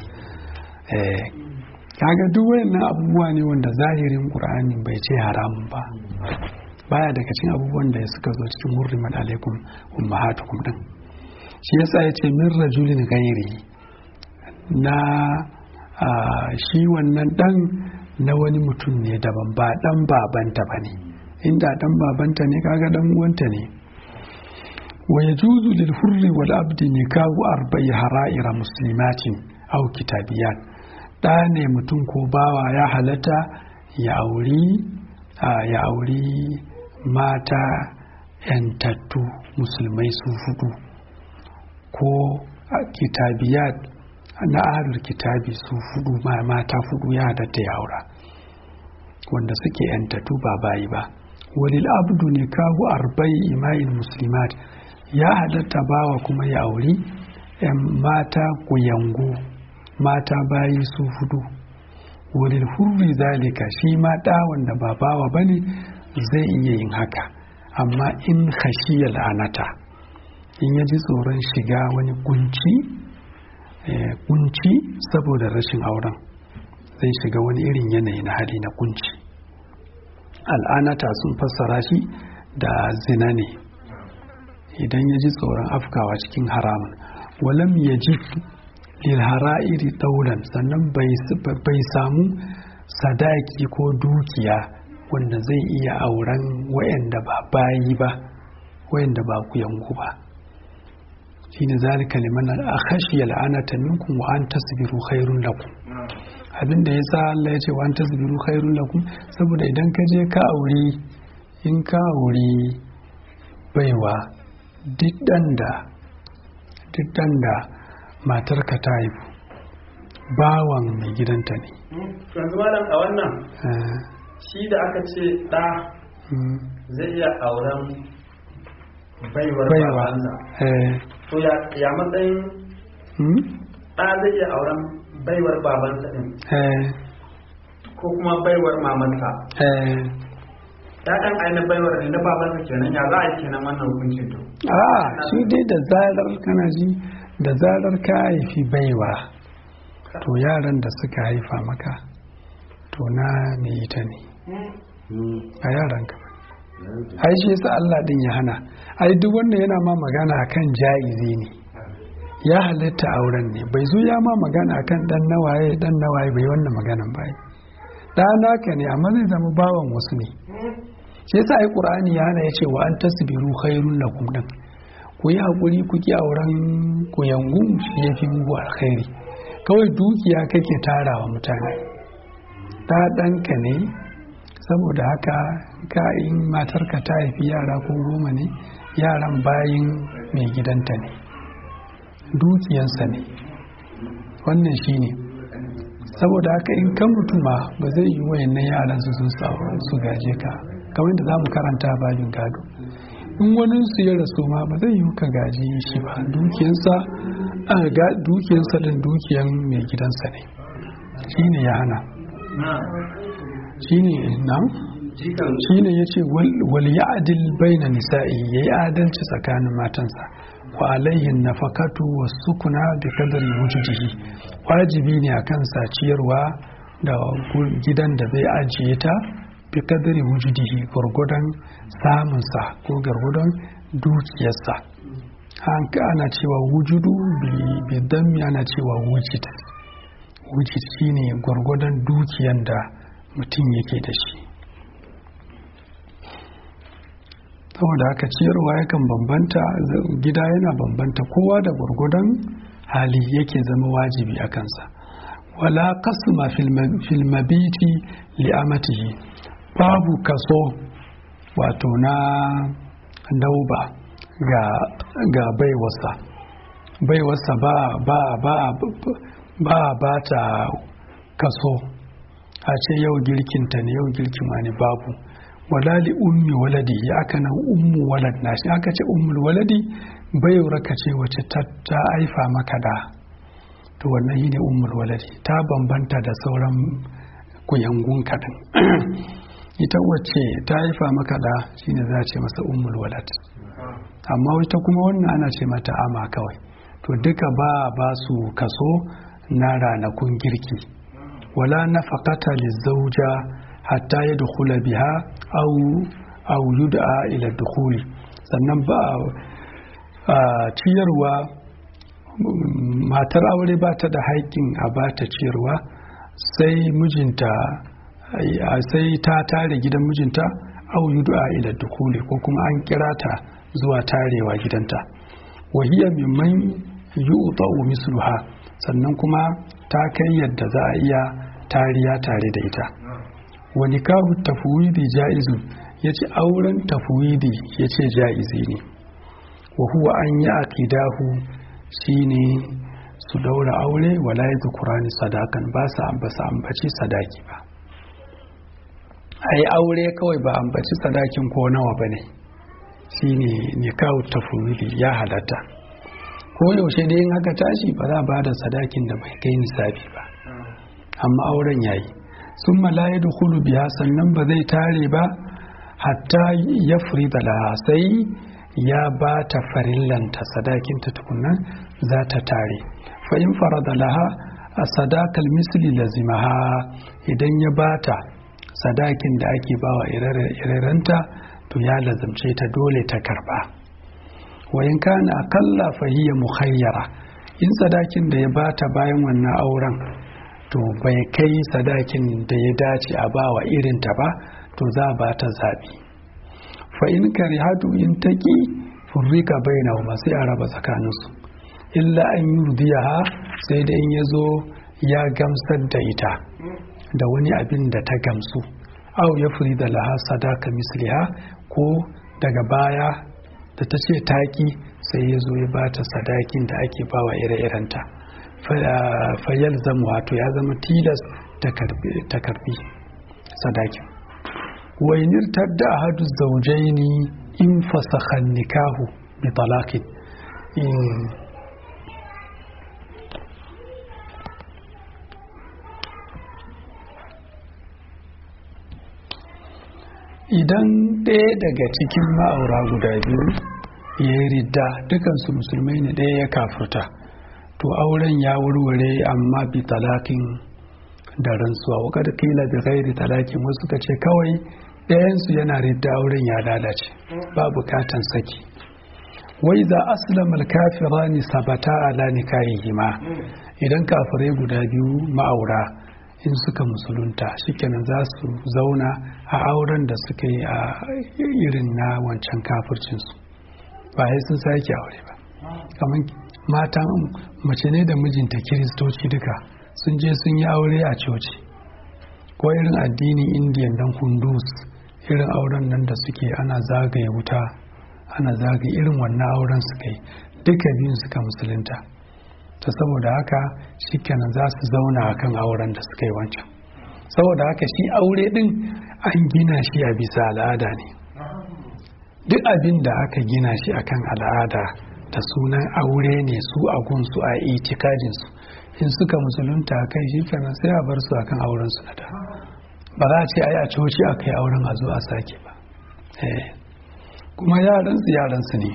kaga duk wayannan abubuwa ne wanda zahirin ƙur'ani bai ce haramun ba baya daga cikin abubuwan da suka zo cikin hurrimat alaikum ummahatukum din shi yasa ya ce min rajulin gairi na shi wannan dan na wani mutum ne daban ba dan babanta ba ne inda dan babanta ne kaga dan uwanta ne wa yajuzu lil hurri wal abdi nikahu arba'i hara'ira muslimatin aw kitabiyat da ne mutum ko bawa ya halatta ya auri ya auri mata yantattu musulmai su hudu ko kitabiyat na ahlul kitabi su hudu mata hudu ya halatta ya aura wanda suke yantattu ba bayi ba walil abdu ne kawo arba'i ima'in muslimat ya halatta bawa kuma ya auri mata kuyangu mata bayi su hudu walil hurri zalika shi ma ɗa wanda ba bawa bane zai iya yin haka amma in khashiyal anata in ya ji tsoron shiga wani kunci kunci saboda rashin auren zai shiga wani irin yanayi na hali na kunci al'anata sun fassara shi da zina ne idan ya ji tsoron afkawa cikin haramun walam ya ji lilhara'iri daular sannan bai samu sadaki ko dukiya wanda zai iya auren wayanda ba bayi ba wayanda ba ku yanku ba shine zalika liman akhashi al'anata minkum wa an tasbiru khairun lakum abinda yasa Allah ya ce wa an tasbiru khairun lakum saboda idan ka je ka aure in ka aure baiwa duk da duk da matarka ta haifu bawan mai gidanta ne yanzu malam a wannan shi da aka ce ɗa zai iya auren baiwar babansa to ya matsayin ɗa zai iya auren baiwar babansa ɗin ko kuma baiwar mamansa ɗan aina baiwar ne na babansa kenan ya za a yi kenan wannan hukuncin to a shi dai da zarar kana ji da zarar ka haifi baiwa to yaran da suka haifa maka to na me ita ne a yaran ka ai shi yasa Allah din ya hana ai duk wanda yana ma magana akan jaizi ne ya halitta auren ne bai zo ya ma magana akan dan nawaye dan nawaye bai wannan maganan bai da naka ne amma zai zama bawan wasu ne shi yasa ai qur'ani ya hana yace wa an tasbiru khairun lakum din ku yi hakuri ku ki auren ku yangu shi yafi muku alkhairi kawai dukiya kake tarawa mutane ta ɗanka ne saboda haka ka in matarka ta haifi yara ko goma ne yaran bayin mai gidanta ne dukiyansa ne wannan shi ne saboda haka in kan mutuma ba zai yi wayannan yaran su sun su gaje ka kamar da za mu karanta babin gado in wani su ya rasu ma ba zai yi ka gaji shi ba dukiyansa dukiyansa din dukiyan mai gidansa ne shi ne ya hana shi ne nan shi ne ya ce wal ya adil baina nisa'i ya yi adalci tsakanin matansa wa alayhin nafakatu wa sukuna bi kadari wujudihi wajibi ne a kansa ciyarwa da gidan da zai ajiye ta bi kadari wujudihi gwargwadon samunsa ko gwargwadon dukiyarsa ana cewa wujudu bi dammi ana cewa wujid wujid shine gwargwadon dukiyan da mutum yake da shi saboda haka ciyarwa yakan bambanta gida yana bambanta kowa da gwargwadon hali yake zama wajibi a kansa wala kasma fil mabiti li'amatihi babu kaso wato na dauba ga ga baiwarsa baiwarsa ba ba ba ba ba ta kaso a ce yau girkinta ne yau girkin wani babu wala li ummi waladi ya aka nan ummu walad na shi aka ce ummul waladi baiwar ka ce wace ta haifa maka da to wannan shine ummul waladi ta bambanta da sauran kuyangun kaɗan ita wacce ta haifa maka da shine za a ce masa ummul walad amma ita kuma wannan ana ce mata ama kawai to duka ba ba su kaso na ranakun girki wala nafaqata lizauja hatta yadkhula biha aw aw yud'a ila dukhuli sannan ba ciyarwa matar aure ba ta da haƙƙin a ba ta ciyarwa sai mijinta sai ta tare gidan mijinta aw yud'a ila dukhuli ko kuma an kira ta zuwa tarewa gidanta wahiya mimman yu'ta'u misluha sannan kuma ta kai yadda za a iya tariya tare da ita wa nikahu tafwidi jaizun ya ce auren tafwidi ya ce ja'izi ne wa huwa an yi aqidahu shine su daura aure wala ya kurani sadakan ba su ambaci sadaki ba a yi aure kawai ba ambaci sadakin ko nawa ba ne shi ne nikahu tafwidi ya halatta ko yaushe da yin haka tashi ba za ba da sadakin da bai kai nisabi ba amma auren yayi sun malaye da hulu biya sannan ba zai tare ba hatta ya furi da sai ya ba ta farillanta sadakinta tukunan za ta tare fa'in fara da laha a sadakal misli lazimaha idan ya ba ta sadakin da ake bawa irarenta to ya lazamce ta dole ta karba wayin kana akalla fahiyya mukhayyara in sadakin da ya bata bayan wannan auren to bai kai sadakin da ya dace a bawa irinta ba to za a bata zabi fa in karihatu in taki furrika bainahuma sai a raba tsakaninsu illa an yurdiyaha sai da in yazo ya gamsar da ita da wani abin da ta gamsu au ya furi da laha sadaka misliha ko daga baya da ta ce taki sai ya zo ya bata sadakin da ake bawa ire-irenta fayal zama wato ya zama tilas ta karbi sadakin wainir tadda ahadu zaujaini in fasakhan nikahu bi talaqin idan ɗaya daga cikin ma'aura guda biyu ya yi ridda dukansu musulmai ne ɗaya ya kafurta to auren ya wurware amma bi talakin da rantsuwa wakar kila bi gairi talakin wasu ka ce kawai ɗayansu yana ridda auren ya lalace ba bukatan saki wai za aslamar kafira ni sabata ala nikahihima idan kafirai guda biyu ma'aura in suka musulunta shikenan za su zauna a auren da suka yi a irin na wancan kafircinsu ba sai sun sake aure ba kamar mata mace ne da mijinta kiristoci duka sun je sun yi aure a coci ko irin addinin indiyan dan kundus irin auren nan da suke ana zagaye wuta ana zagaye irin wannan auren suka yi duka biyun suka musulunta ta saboda haka shikenan za su zauna a kan auren da suka yi wancan saboda haka shi aure din an gina shi a bisa al'ada ne duk abin da aka gina shi akan al'ada da sunan aure ne su a gunsu a itikadinsu in suka musulunta kai shi kenan sai a bar su akan auren su na da ba za a ce ai a coci a kai auren a zo a sake ba kuma yaran su yaran su ne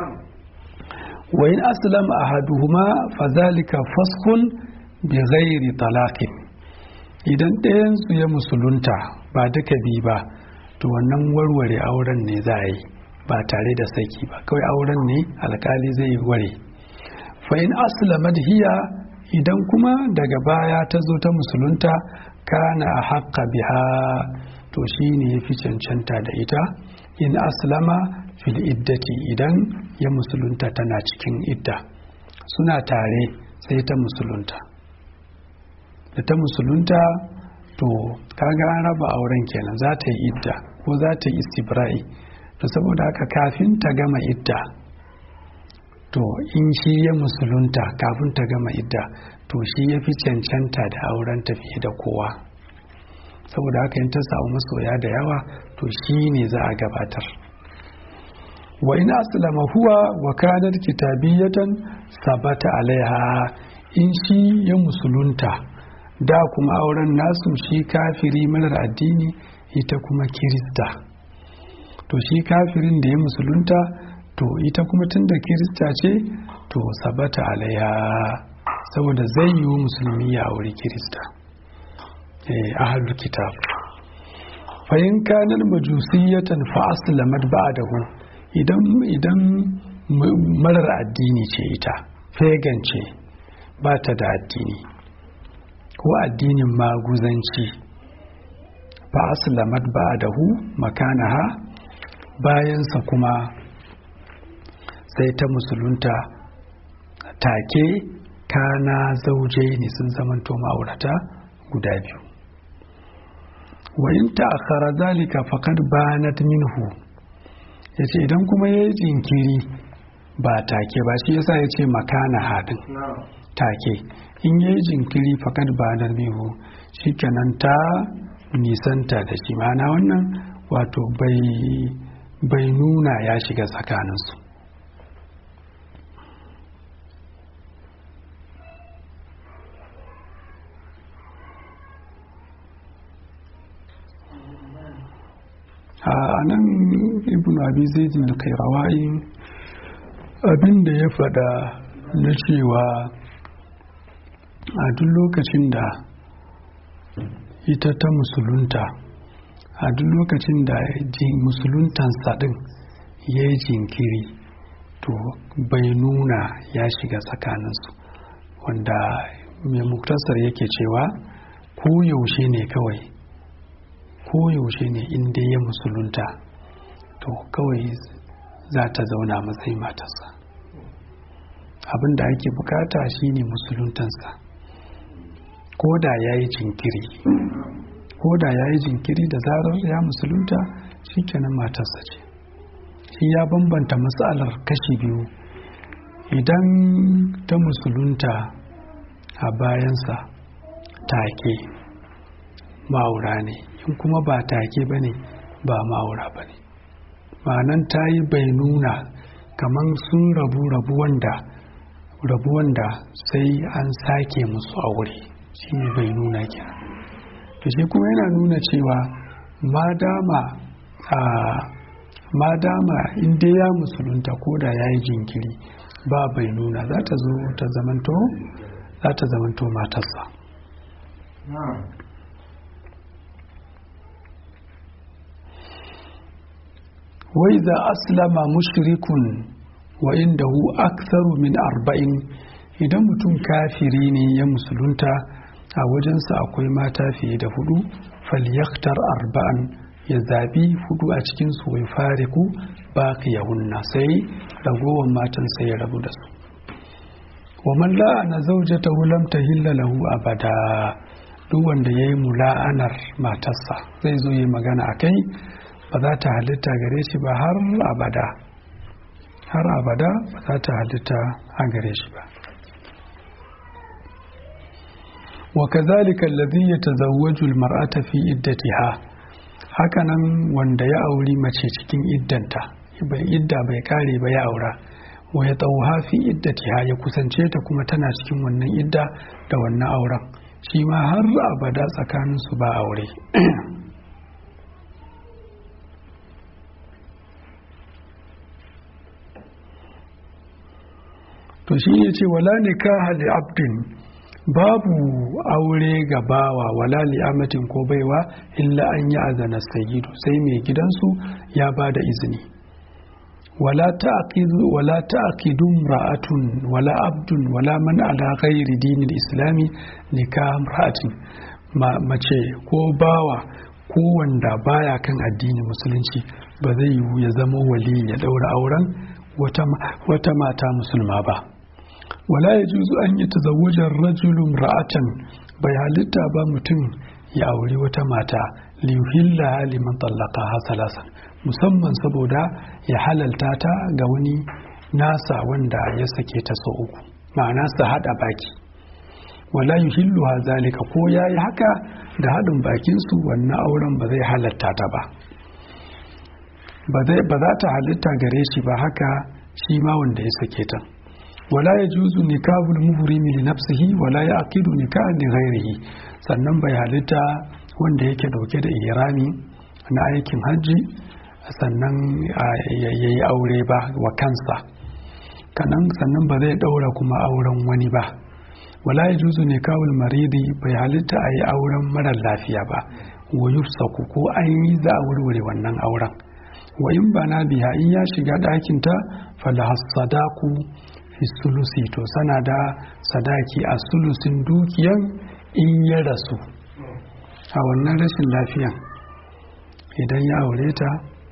wa in aslam ahaduhuma fazalika faskun bi ghairi talaqin idan ɗayan su ya musulunta ba duka bi ba to wannan warware auren ne za a yi ba tare da saki ba kawai auren ne alkali zai ware fa in aslamat hiya idan kuma daga baya ta zo ta musulunta kana a haƙƙa biha to shi ne ya fi cancanta da ita in aslama fil iddati idan ya musulunta tana cikin idda suna tare sai ta musulunta da ta musulunta to kaga an raba auren kenan za ta yi idda ko za ta yi istibra'i to saboda haka kafin ta gama idda to in shi ya musulunta kafin ta gama idda to shi ya fi cancanta da auren tafiye da kowa saboda haka in ta samu masoya da yawa to shi ne za a gabatar wa in aslama huwa wa kanat kitabiyatan sabata alaiha in shi ya musulunta da kuma auren nasu shi kafiri marar addini ita kuma kirista to shi kafirin da ya musulunta to ita kuma tun da kirista ce to sabata alaiha saboda zai yi wa musulmi ya auri kirista ahalul kitab fayin kanar majusiyatan fa aslamat ba'dahu idan idan marar addini ce ita pagan ce ba ta da addini ko addinin maguzanci fa aslamat ba'dahu makanaha bayansa kuma sai ta musulunta take kana zauje ne sun zamanto ma'aurata guda biyu wa in ta'akhara zalika faqad banat minhu yace idan kuma yayi jinkiri ba take ba shi yasa yace makana hadin take in yayi jinkiri faqad banat minhu shikenan ta nisanta da shi ma'ana wannan wato bai bai nuna ya shiga tsakaninsu a nan ibn abi zaidin da kai rawayi abin da ya fada na cewa a duk lokacin da ita ta musulunta a duk lokacin da musuluntansa din ya yi jinkiri to bai nuna ya shiga tsakaninsu wanda mai muktasar yake cewa ko yaushe ne kawai ko yaushe ne inda ya musulunta to kawai za ta zauna matsayin matarsa abin da ake bukata shine musuluntansa ko da ya yi jinkiri ko da ya yi jinkiri da zarar ya musulunta shikenan matarsa ce shi ya bambanta matsalar kashi biyu idan ta musulunta a bayansa take ma'aura ne in kuma ba take ba ne ba ma'aura ba ne ma'anan ta yi bai nuna kamar sun rabu rabu wanda rabu wanda sai an sake musu aure shi ne bai nuna kenan to shi kuma yana nuna cewa madama a madama inda ya musulunta ko da ya yi jinkiri ba bai nuna za ta zo ta zamanto za ta zamanto matarsa wai za aslama mushrikun wa indahu aktharu min arba'in idan mutum kafiri ne ya musulunta a wajensa akwai mata fiye da hudu falyaktar arba'an ya zabi hudu a cikin su wai fariku baqiyahunna sai ragowar matan sai ya rabu da su wa man la'ana zawjatahu lam tahilla lahu abada duk wanda yayi mula'anar matarsa zai zo yi magana akai ba za ta halitta gare shi ba har abada har abada ba za ta halitta a gare shi ba وكذلك الذي يتزوج المرأة في iddatiha hakanan wanda ya auri mace cikin iddanta bai idda bai kare ba ya aura wa ya tauha fi iddatiha ya kusance ta kuma tana cikin wannan idda da wannan auren shi ma har abada tsakanin su ba aure to shi ne ce wala nikaha li abdin babu aure ga bawa wala li'amatin ko baiwa illa an yi azana sayyidu sai mai gidansu ya ba da izini wala ta'qidu wala ta'qidu ra'atun wala abdun wala man ala ghairi dinil islami nikah ra'atin mace ko bawa ko wanda baya kan addinin musulunci ba zai yiwu ya zama wali ya daura auren wata mata musulma ba wala ya juzu an yi tazawujar rajulun ra'atan bai halitta ba mutum ya auri wata mata liyuhilla liman tallaka hasalasan musamman saboda ya halalta ta ga wani nasa wanda ya sake ta so uku ma'ana su haɗa baki wala yuhillu zalika ko ya yi haka da haɗin bakinsu wannan auren ba zai halatta ta ba ba za ta halitta gare shi ba haka shi ma wanda ya sake ta wala ya juzu nikahul muhrimi li nafsihi wala ya aqidu nikahan li ghairihi sannan bai halitta wanda yake dauke da ihrami na aikin hajji sannan yayi aure ba wa kansa kanan sannan ba zai daura kuma auren wani ba wala ya juzu nikahul maridi bai halitta a yi auren marar lafiya ba wa yufsaku ko an yi za a wurwure wannan auren wa in bana biya in ya shiga ɗakinta falahas sadaku fi sulusi to sana da sadaki a sulusin dukiyan in ya rasu a wannan rashin lafiyan idan ya aure ta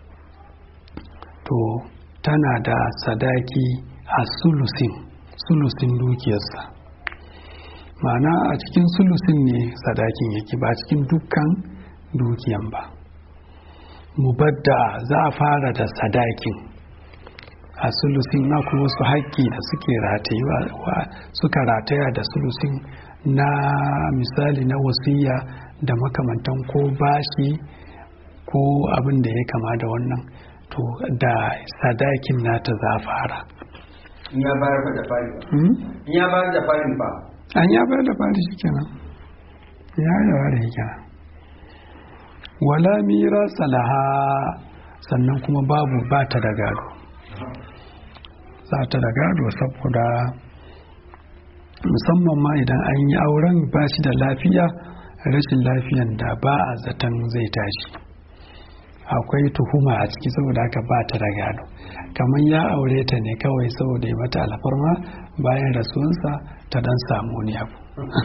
to tana da sadaki a sulusin sulusin dukiyarsa ma'ana a cikin sulusin ne sadakin yake ba cikin dukkan dukiyan ba mubadda za a fara da sadakin a sulusin na kuma wasu haƙƙi da suke ratayewa suka rataya da sulusin na misali na wasiya da makamantan ko bashi ko abin da ya kama da wannan to da sadakin nata za a fara in ya bayar da fari ba in ya bayar da farin ba an ya bayar da fari shi kenan ya yi da shi kenan wala mira salaha sannan kuma babu ba ta da gado za ta da gado saboda musamman ma idan an yi auren ba shi da lafiya rashin lafiyan da ba a zaton zai tashi akwai tuhuma a ciki saboda haka ba ta da gado kamar ya aure ta ne kawai saboda ya mata alfarma bayan rasuwansa ta dan samu wani abu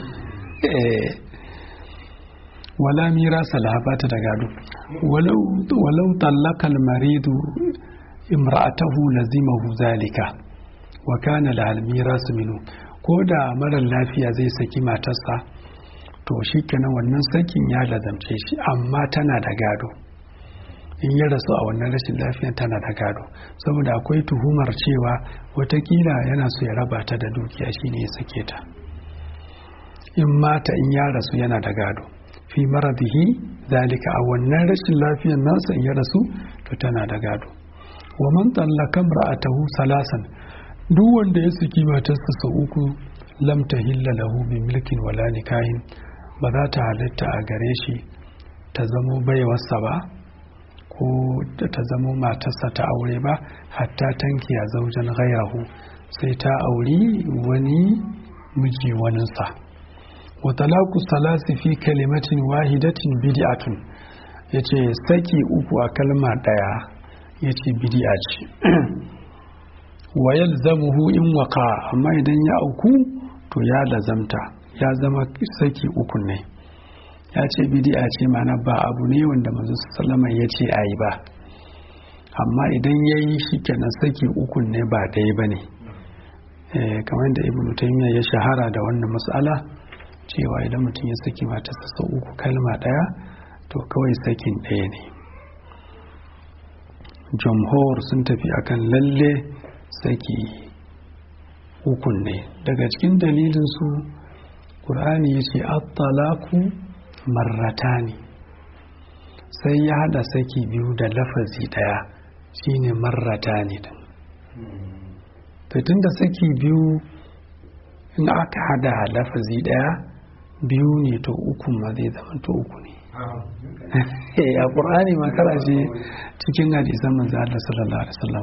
wala mira salaha ba ta da gado walau tallakal maridu imra'atahu lazimahu zalika wa kana lahal mirasu minu ko da marar lafiya zai saki matarsa to shi kenan wannan sakin ya lazamce shi amma tana da gado in ya rasu a wannan rashin lafiyan tana da gado saboda akwai tuhumar cewa watakila yana so ya raba ta da dukiya shine ya sake ta in mata in ya rasu yana da gado fi maradihi zalika a wannan rashin lafiyan nasa in ya rasu to tana da gado wa man tallaka ra'atahu salasan duk wanda ya saki matarsa sau uku lam tahilla lahu bi milkin wala nikahin ba za ta halitta a gare shi ta zamo baiwarsa ba ko ta zamo matarsa ta aure ba hatta tanki a zaujen gairahu sai ta auri wani miji waninsa wa talaku salasi fi kalimatin wahidatin bid'atun yace saki uku a kalma daya yace bid'a ce wa yalzamuhu in waka amma idan ya auku to ya lazamta ya zama saki uku ne ya ce bidi'a ce mana ba abu ne wanda manzo sallama ya ce ayi ba amma idan ya yi shi kenan saki uku ne ba ɗaya ba ne kamar da ibnu taymiya ya shahara da wannan matsala cewa idan mutum ya saki matarsa sau uku kalma ɗaya to kawai sakin ɗaya ne jamhur sun tafi akan lalle saki ukun ne daga cikin dalilinsu ƙur'ani ya ce attalaku marratani sai ya hada saki biyu da lafazi daya shine marratani din tun da saki biyu in aka hada lafazi daya biyu ne to ukun ma zai zama to uku ne a ƙur'ani makara ce cikin hadisan manzo Allah sallallahu alaihi wasallam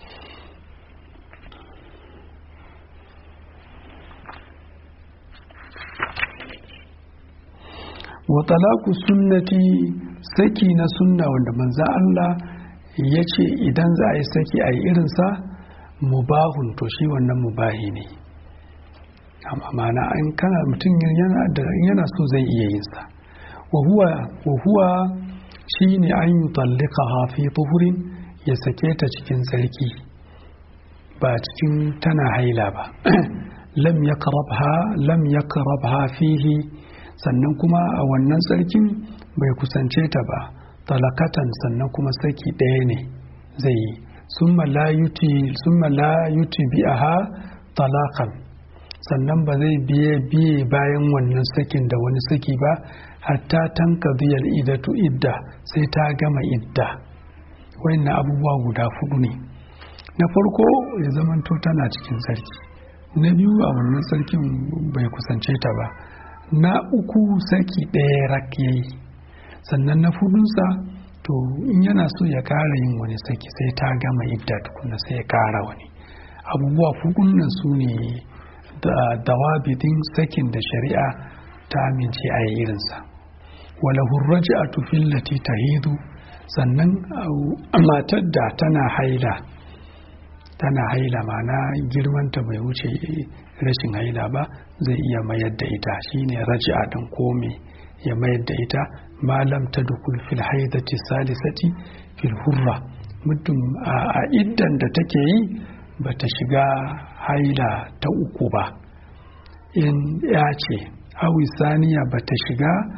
wa talaku sunnati saki na sunna wanda manzo Allah ya ce idan za a yi saki a yi irinsa mubahun to shi wannan mubahi ne amma mana an kana mutum yana da yana so zai iya yin sa wa huwa wa huwa shine an yutallaqaha fi tuhurin ya sake ta cikin sarki ba cikin tana haila ba lam yakrabha lam yakrabha fihi sannan kuma a wannan sarkin bai kusance ta ba talakatan sannan kuma saki ɗaya ne zai yi summa la yuti bi'aha talakan sannan ba zai biye biye bayan wannan sakin da wani saki ba hatta tanka biyar idatu idda sai ta gama idda wayannan abubuwa guda fudu ne na farko ya zamanto tana cikin sarki na biyu a wannan sarkin bai kusance ta ba na uku saki ɗaya rak yayi sannan na fudunsa to in yana so ya kara yin wani saki sai ta gama idda tukuna sai ya kara wani abubuwa fudun nan su ne da dawabidin sakin da shari'a ta amince a irinsa wala hurraji a tufin lati ta hidu sannan matar da tana haila tana haila mana girmanta bai wuce rashin haila ba zai iya mayar da ita shine raji'a din kome ya mayar da ita malam ta dukul fil haidati salisati fil hurra mutum a iddan da take yi bata shiga haila ta uku ba in ya ce awi saniya bata shiga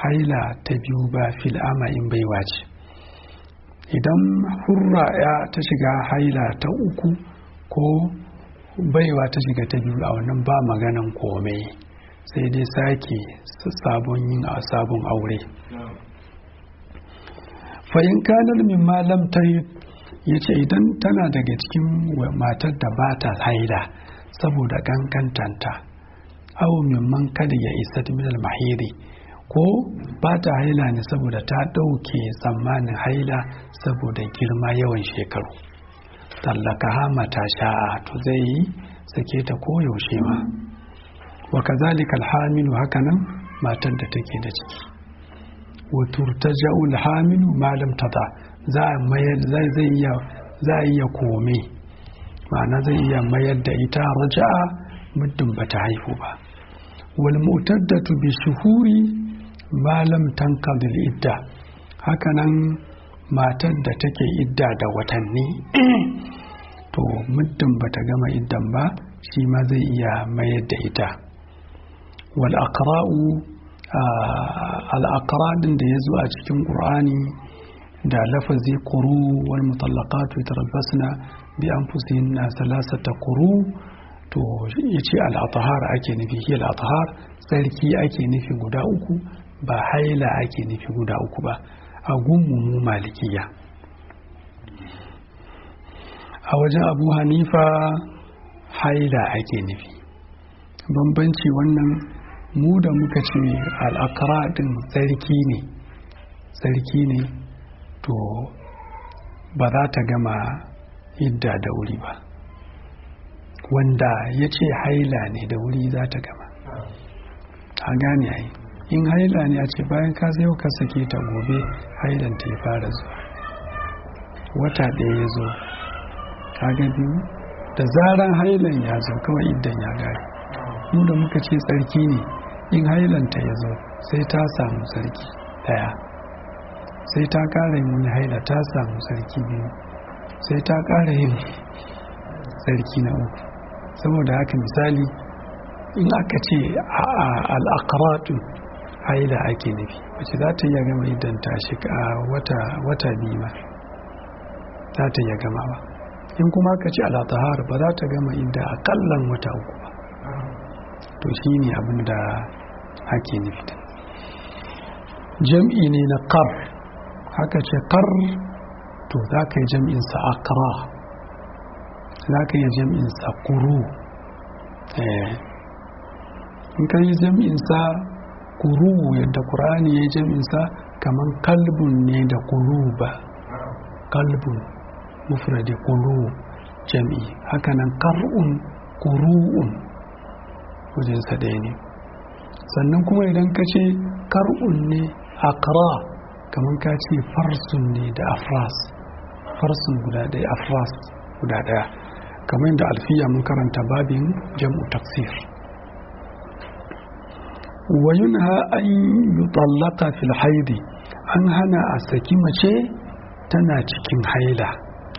haila ta biyu ba fil ama in baiwa ce idan hurra ya ta shiga haila ta uku ko baiwa ta shiga ta biyu a wannan ba maganan komai sai dai sake sabon yin a sabon aure fa'in kanar min malam ta ya ce idan tana daga cikin matar da ba ta haila saboda kankantanta awo mimman kada ya isa minal mahiri ko ba ta haila ne saboda ta ɗauke tsammanin haila saboda girma yawan shekaru tallaka hama ta sha'a to zai yi sake ta koyaushe ma wa kazalika alhamilu hakanan matar da take da ciki wa turtaja'u alhamilu ma lam tada za a mayar zai zai iya za a iya kome ma'ana zai iya mayar da ita raja'a muddin bata haihu ba wal mu'taddatu bi shuhuri ma lam tankadil idda hakanan matar da take idda da watanni to muddin bata gama iddan ba shi ma zai iya mayar da ita wal aqra'u al aqra din da yazo a cikin qur'ani da lafazi quru wal mutallaqatu yatarabbasna bi anfusihinna salasata quru to yace al athhar ake nufi hi al athhar sarki ake nufi guda uku ba haila ake nufi guda uku ba a gunmu mu malikiya a wajen abu hanifa haila ake nufi bambanci wannan mu da muka ce al'akara din tsarki ne tsarki ne to ba za ta gama idda da wuri ba wanda ya ce haila ne da wuri za ta gama a gane ai in haila ne a ce bayan ka zai ka sake ta gobe hailan ta ya fara zuwa wata ɗaya ya zo kaga biyu da zaran hailan ya zo kawai idan ya gari mu da muka ce tsarki ne in hailanta ya zo sai ta samu sarki ɗaya sai ta ƙara yin wani haila ta samu sarki biyu sai ta ƙara yin sarki na uku saboda haka misali in aka ce al'akaratu haila ake nufi wace za ta iya gama idan ta shiga wata biyu ma za ta iya gama ba in kuma aka ce alatahar ba za ta gama inda akallan wata uku ba to shi ne abin da ake nufi jam'i ne na kar haka ce kar to za ka yi jam'insa akra za ka yi jam'insa kuru in ka yi jam'insa kuru yadda ƙur'ani ya yi jam'insa kamar kalbun ne da kuru ba kalbun mufradi kuru jam'i hakanan kar'un kuru'un wajensa ɗaya ne sannan kuma idan ka ce kar'un ne akra kamar ka ce farsun ne da afras farsun guda ɗaya afras guda ɗaya kamar yadda alfiya mun karanta babin jam'u taksir wayunha an yutallaka fil haidi an hana a saki mace tana cikin haila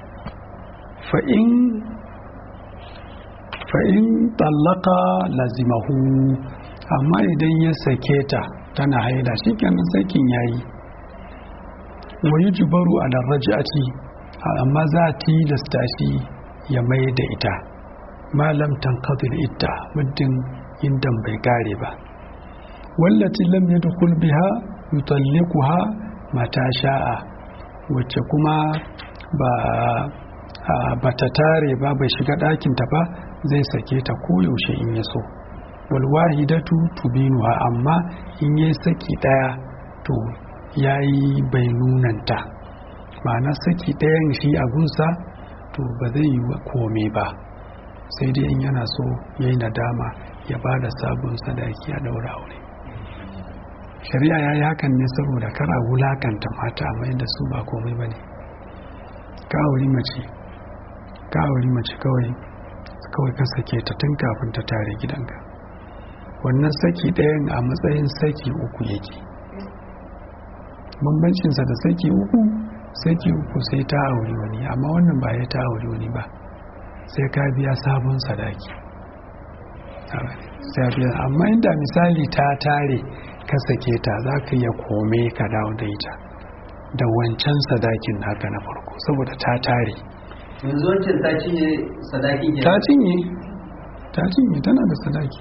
fa'in tallaka lazimahu amma idan ya sake ta tana haila shi kenan sakin yayi wayi jubaru a darrajati amma za a tilasta shi ya mai da ita malam tankadil ita muddin indan bai kare ba wallati lam yadkhul biha yutallikuha mata sha'a wacce kuma ba ba ta tare ba bai shiga ɗakinta ba zai sake ta koyaushe in ya so walwahidatu tubinuha amma in yi saki ɗaya to ya yi bai nunanta ma'ana saki ɗayan shi a gunsa to ba zai yi kome ba sai dai in yana so ya yi nadama ya ba da sabon sadaki a daura aure shari'a ya yi hakan ne saboda kar a wulakanta mata amma da su ba komai ba ne ka auri mace ka auri mace kawai kawai ka sake ta tun kafin ta tare gidanka wannan saki ɗayan a matsayin saki uku yake bambancinsa da saki uku saki uku sai ta auri wani amma wannan ba ya ta auri wani ba sai ka biya sabon sadaki amma inda misali ta tare ka sake ta za ka iya kome ka dawo da ita da wancan sadakin naka na farko saboda ta tare yanzu wancan ta cinye sadakin ke ta cinye ta cinye tana da sadaki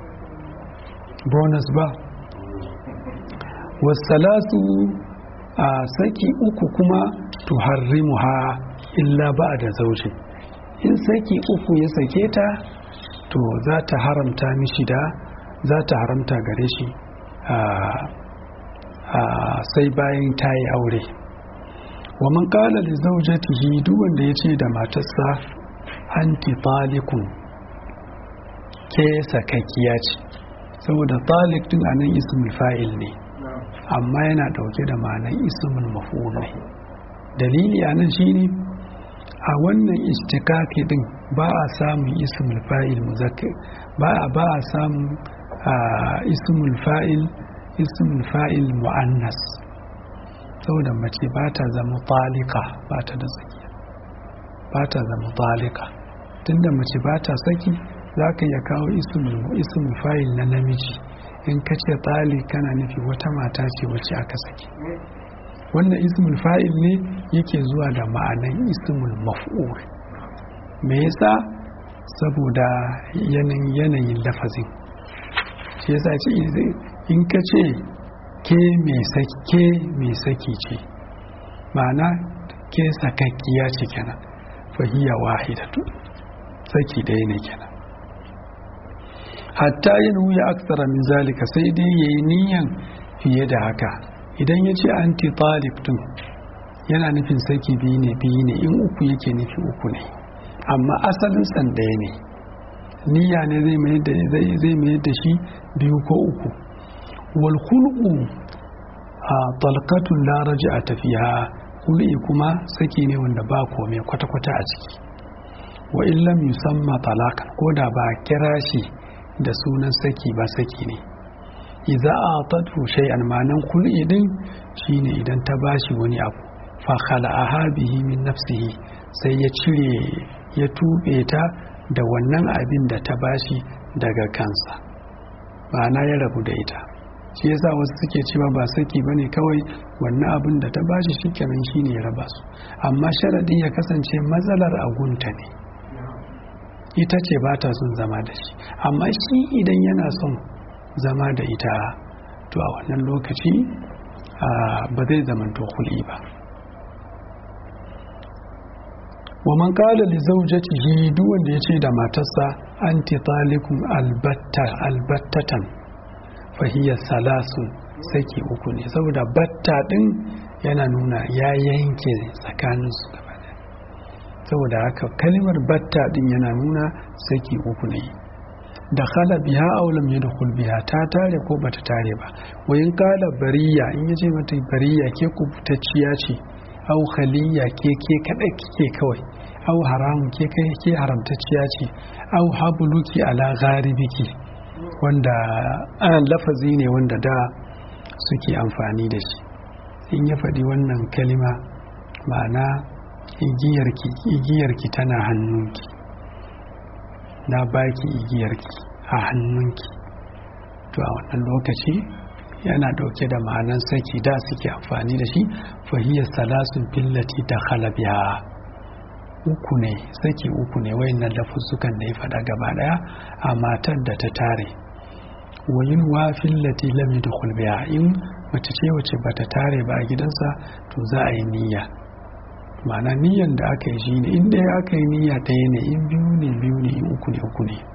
bonus ba wasalasu a saki uku kuma tuharrimu ha illa ba da zauje in saki uku ya sake ta to za ta haramta mishi da za ta haramta gare shi sai bayan ta yi aure wa man kala da zaujatihi duk wanda ya ce da matarsa anti talikun ke sakakkiya ce saboda talik din anan ismul fa'il ne amma yana dauke da ma'anar ismul maf'ul ne dalili anan shine a wannan istikaki din ba a samun ismul fa'il muzakkar ba a ba a samun ismul fa'il ismul fa'il mu'annas saboda mace ba ta zama talika ba ta da tsakiya ba ta zama talika tunda mace ba ta saki za ka iya kawo ismul fa'il na namiji in ka ce tsali kana nufi wata mata ce wacce aka saki wannan ismul fa'il ne yake zuwa da ma'anan ismul maf'ul me yasa saboda yanayin lafazin shi yasa ce in ka ce ke mai saki ce ma'ana ke sakakkiya ce kenan fahiyya wahidatu saki ɗaya ne kenan hatta yin wuya aksara min zalika sai dai ya yi niyan fiye da haka idan ya ce anti talib din yana nufin saki biyu ne biyu ne in uku yake nufi uku ne amma asalin san ɗaya ne niyya ne zai mai da shi biyu ko uku wal khulqu a talqatun la a tafiya kul'i kuma saki ne wanda ba komai kwata-kwata a ciki wa illam yusamma talakan ko da ba kira shi da sunan saki ba saki ne idza atatu shay'an manan kul'i din shine idan ta bashi wani abu fa khala'aha bihi min nafsihi sai ya cire ya tube ta da wannan abin da ta bashi daga kansa ma'ana ya rabu da ita shi yasa wasu suke cewa ba saki bane kawai wannan abin da ta bashi shikenan shine ya raba su amma sharadin ya kasance matsalar agunta ne ita ce ba ta son zama da shi amma shi idan yana son zama da ita to a wannan lokaci ba zai zamanto huli ba wa man kala li zawjatihi duk wanda yace da matarsa anti talikun albatta albattatan fa hiya salasun saki uku ne saboda batta din yana nuna ya yanke tsakanin su gaba saboda haka kalimar batta din yana nuna saki uku ne da khala biha aw lam yadkhul biha ta tare ko bata tare ba wayin kala bariya in yace mata bariya ke kubutacciya ce aw khaliya ke ke kada kike kawai aw haramun ke kai ke haramtacciya ce aw habluki ala gharibiki wanda an lafazi ne wanda da suke amfani da shi in ya faɗi wannan kalima ma'ana igiyarki igiyarki tana hannunki na baki igiyarki a hannunki to a wannan lokaci yana dauke da ma'anan saki da suke amfani da shi fahiyar salasun fillati ta halabiya uku ne saki uku ne wayannan lafuzzukan da ya faɗa gaba ɗaya a matar da ta tare wayin wa fillati lam yadkhul biha in mace ce wace bata tare ba a gidansa to za a yi niyya ma'ana niyyan da aka yi shi ne in ɗaya aka yi niyya ɗaya ne in biyu ne biyu ne in uku ne uku ne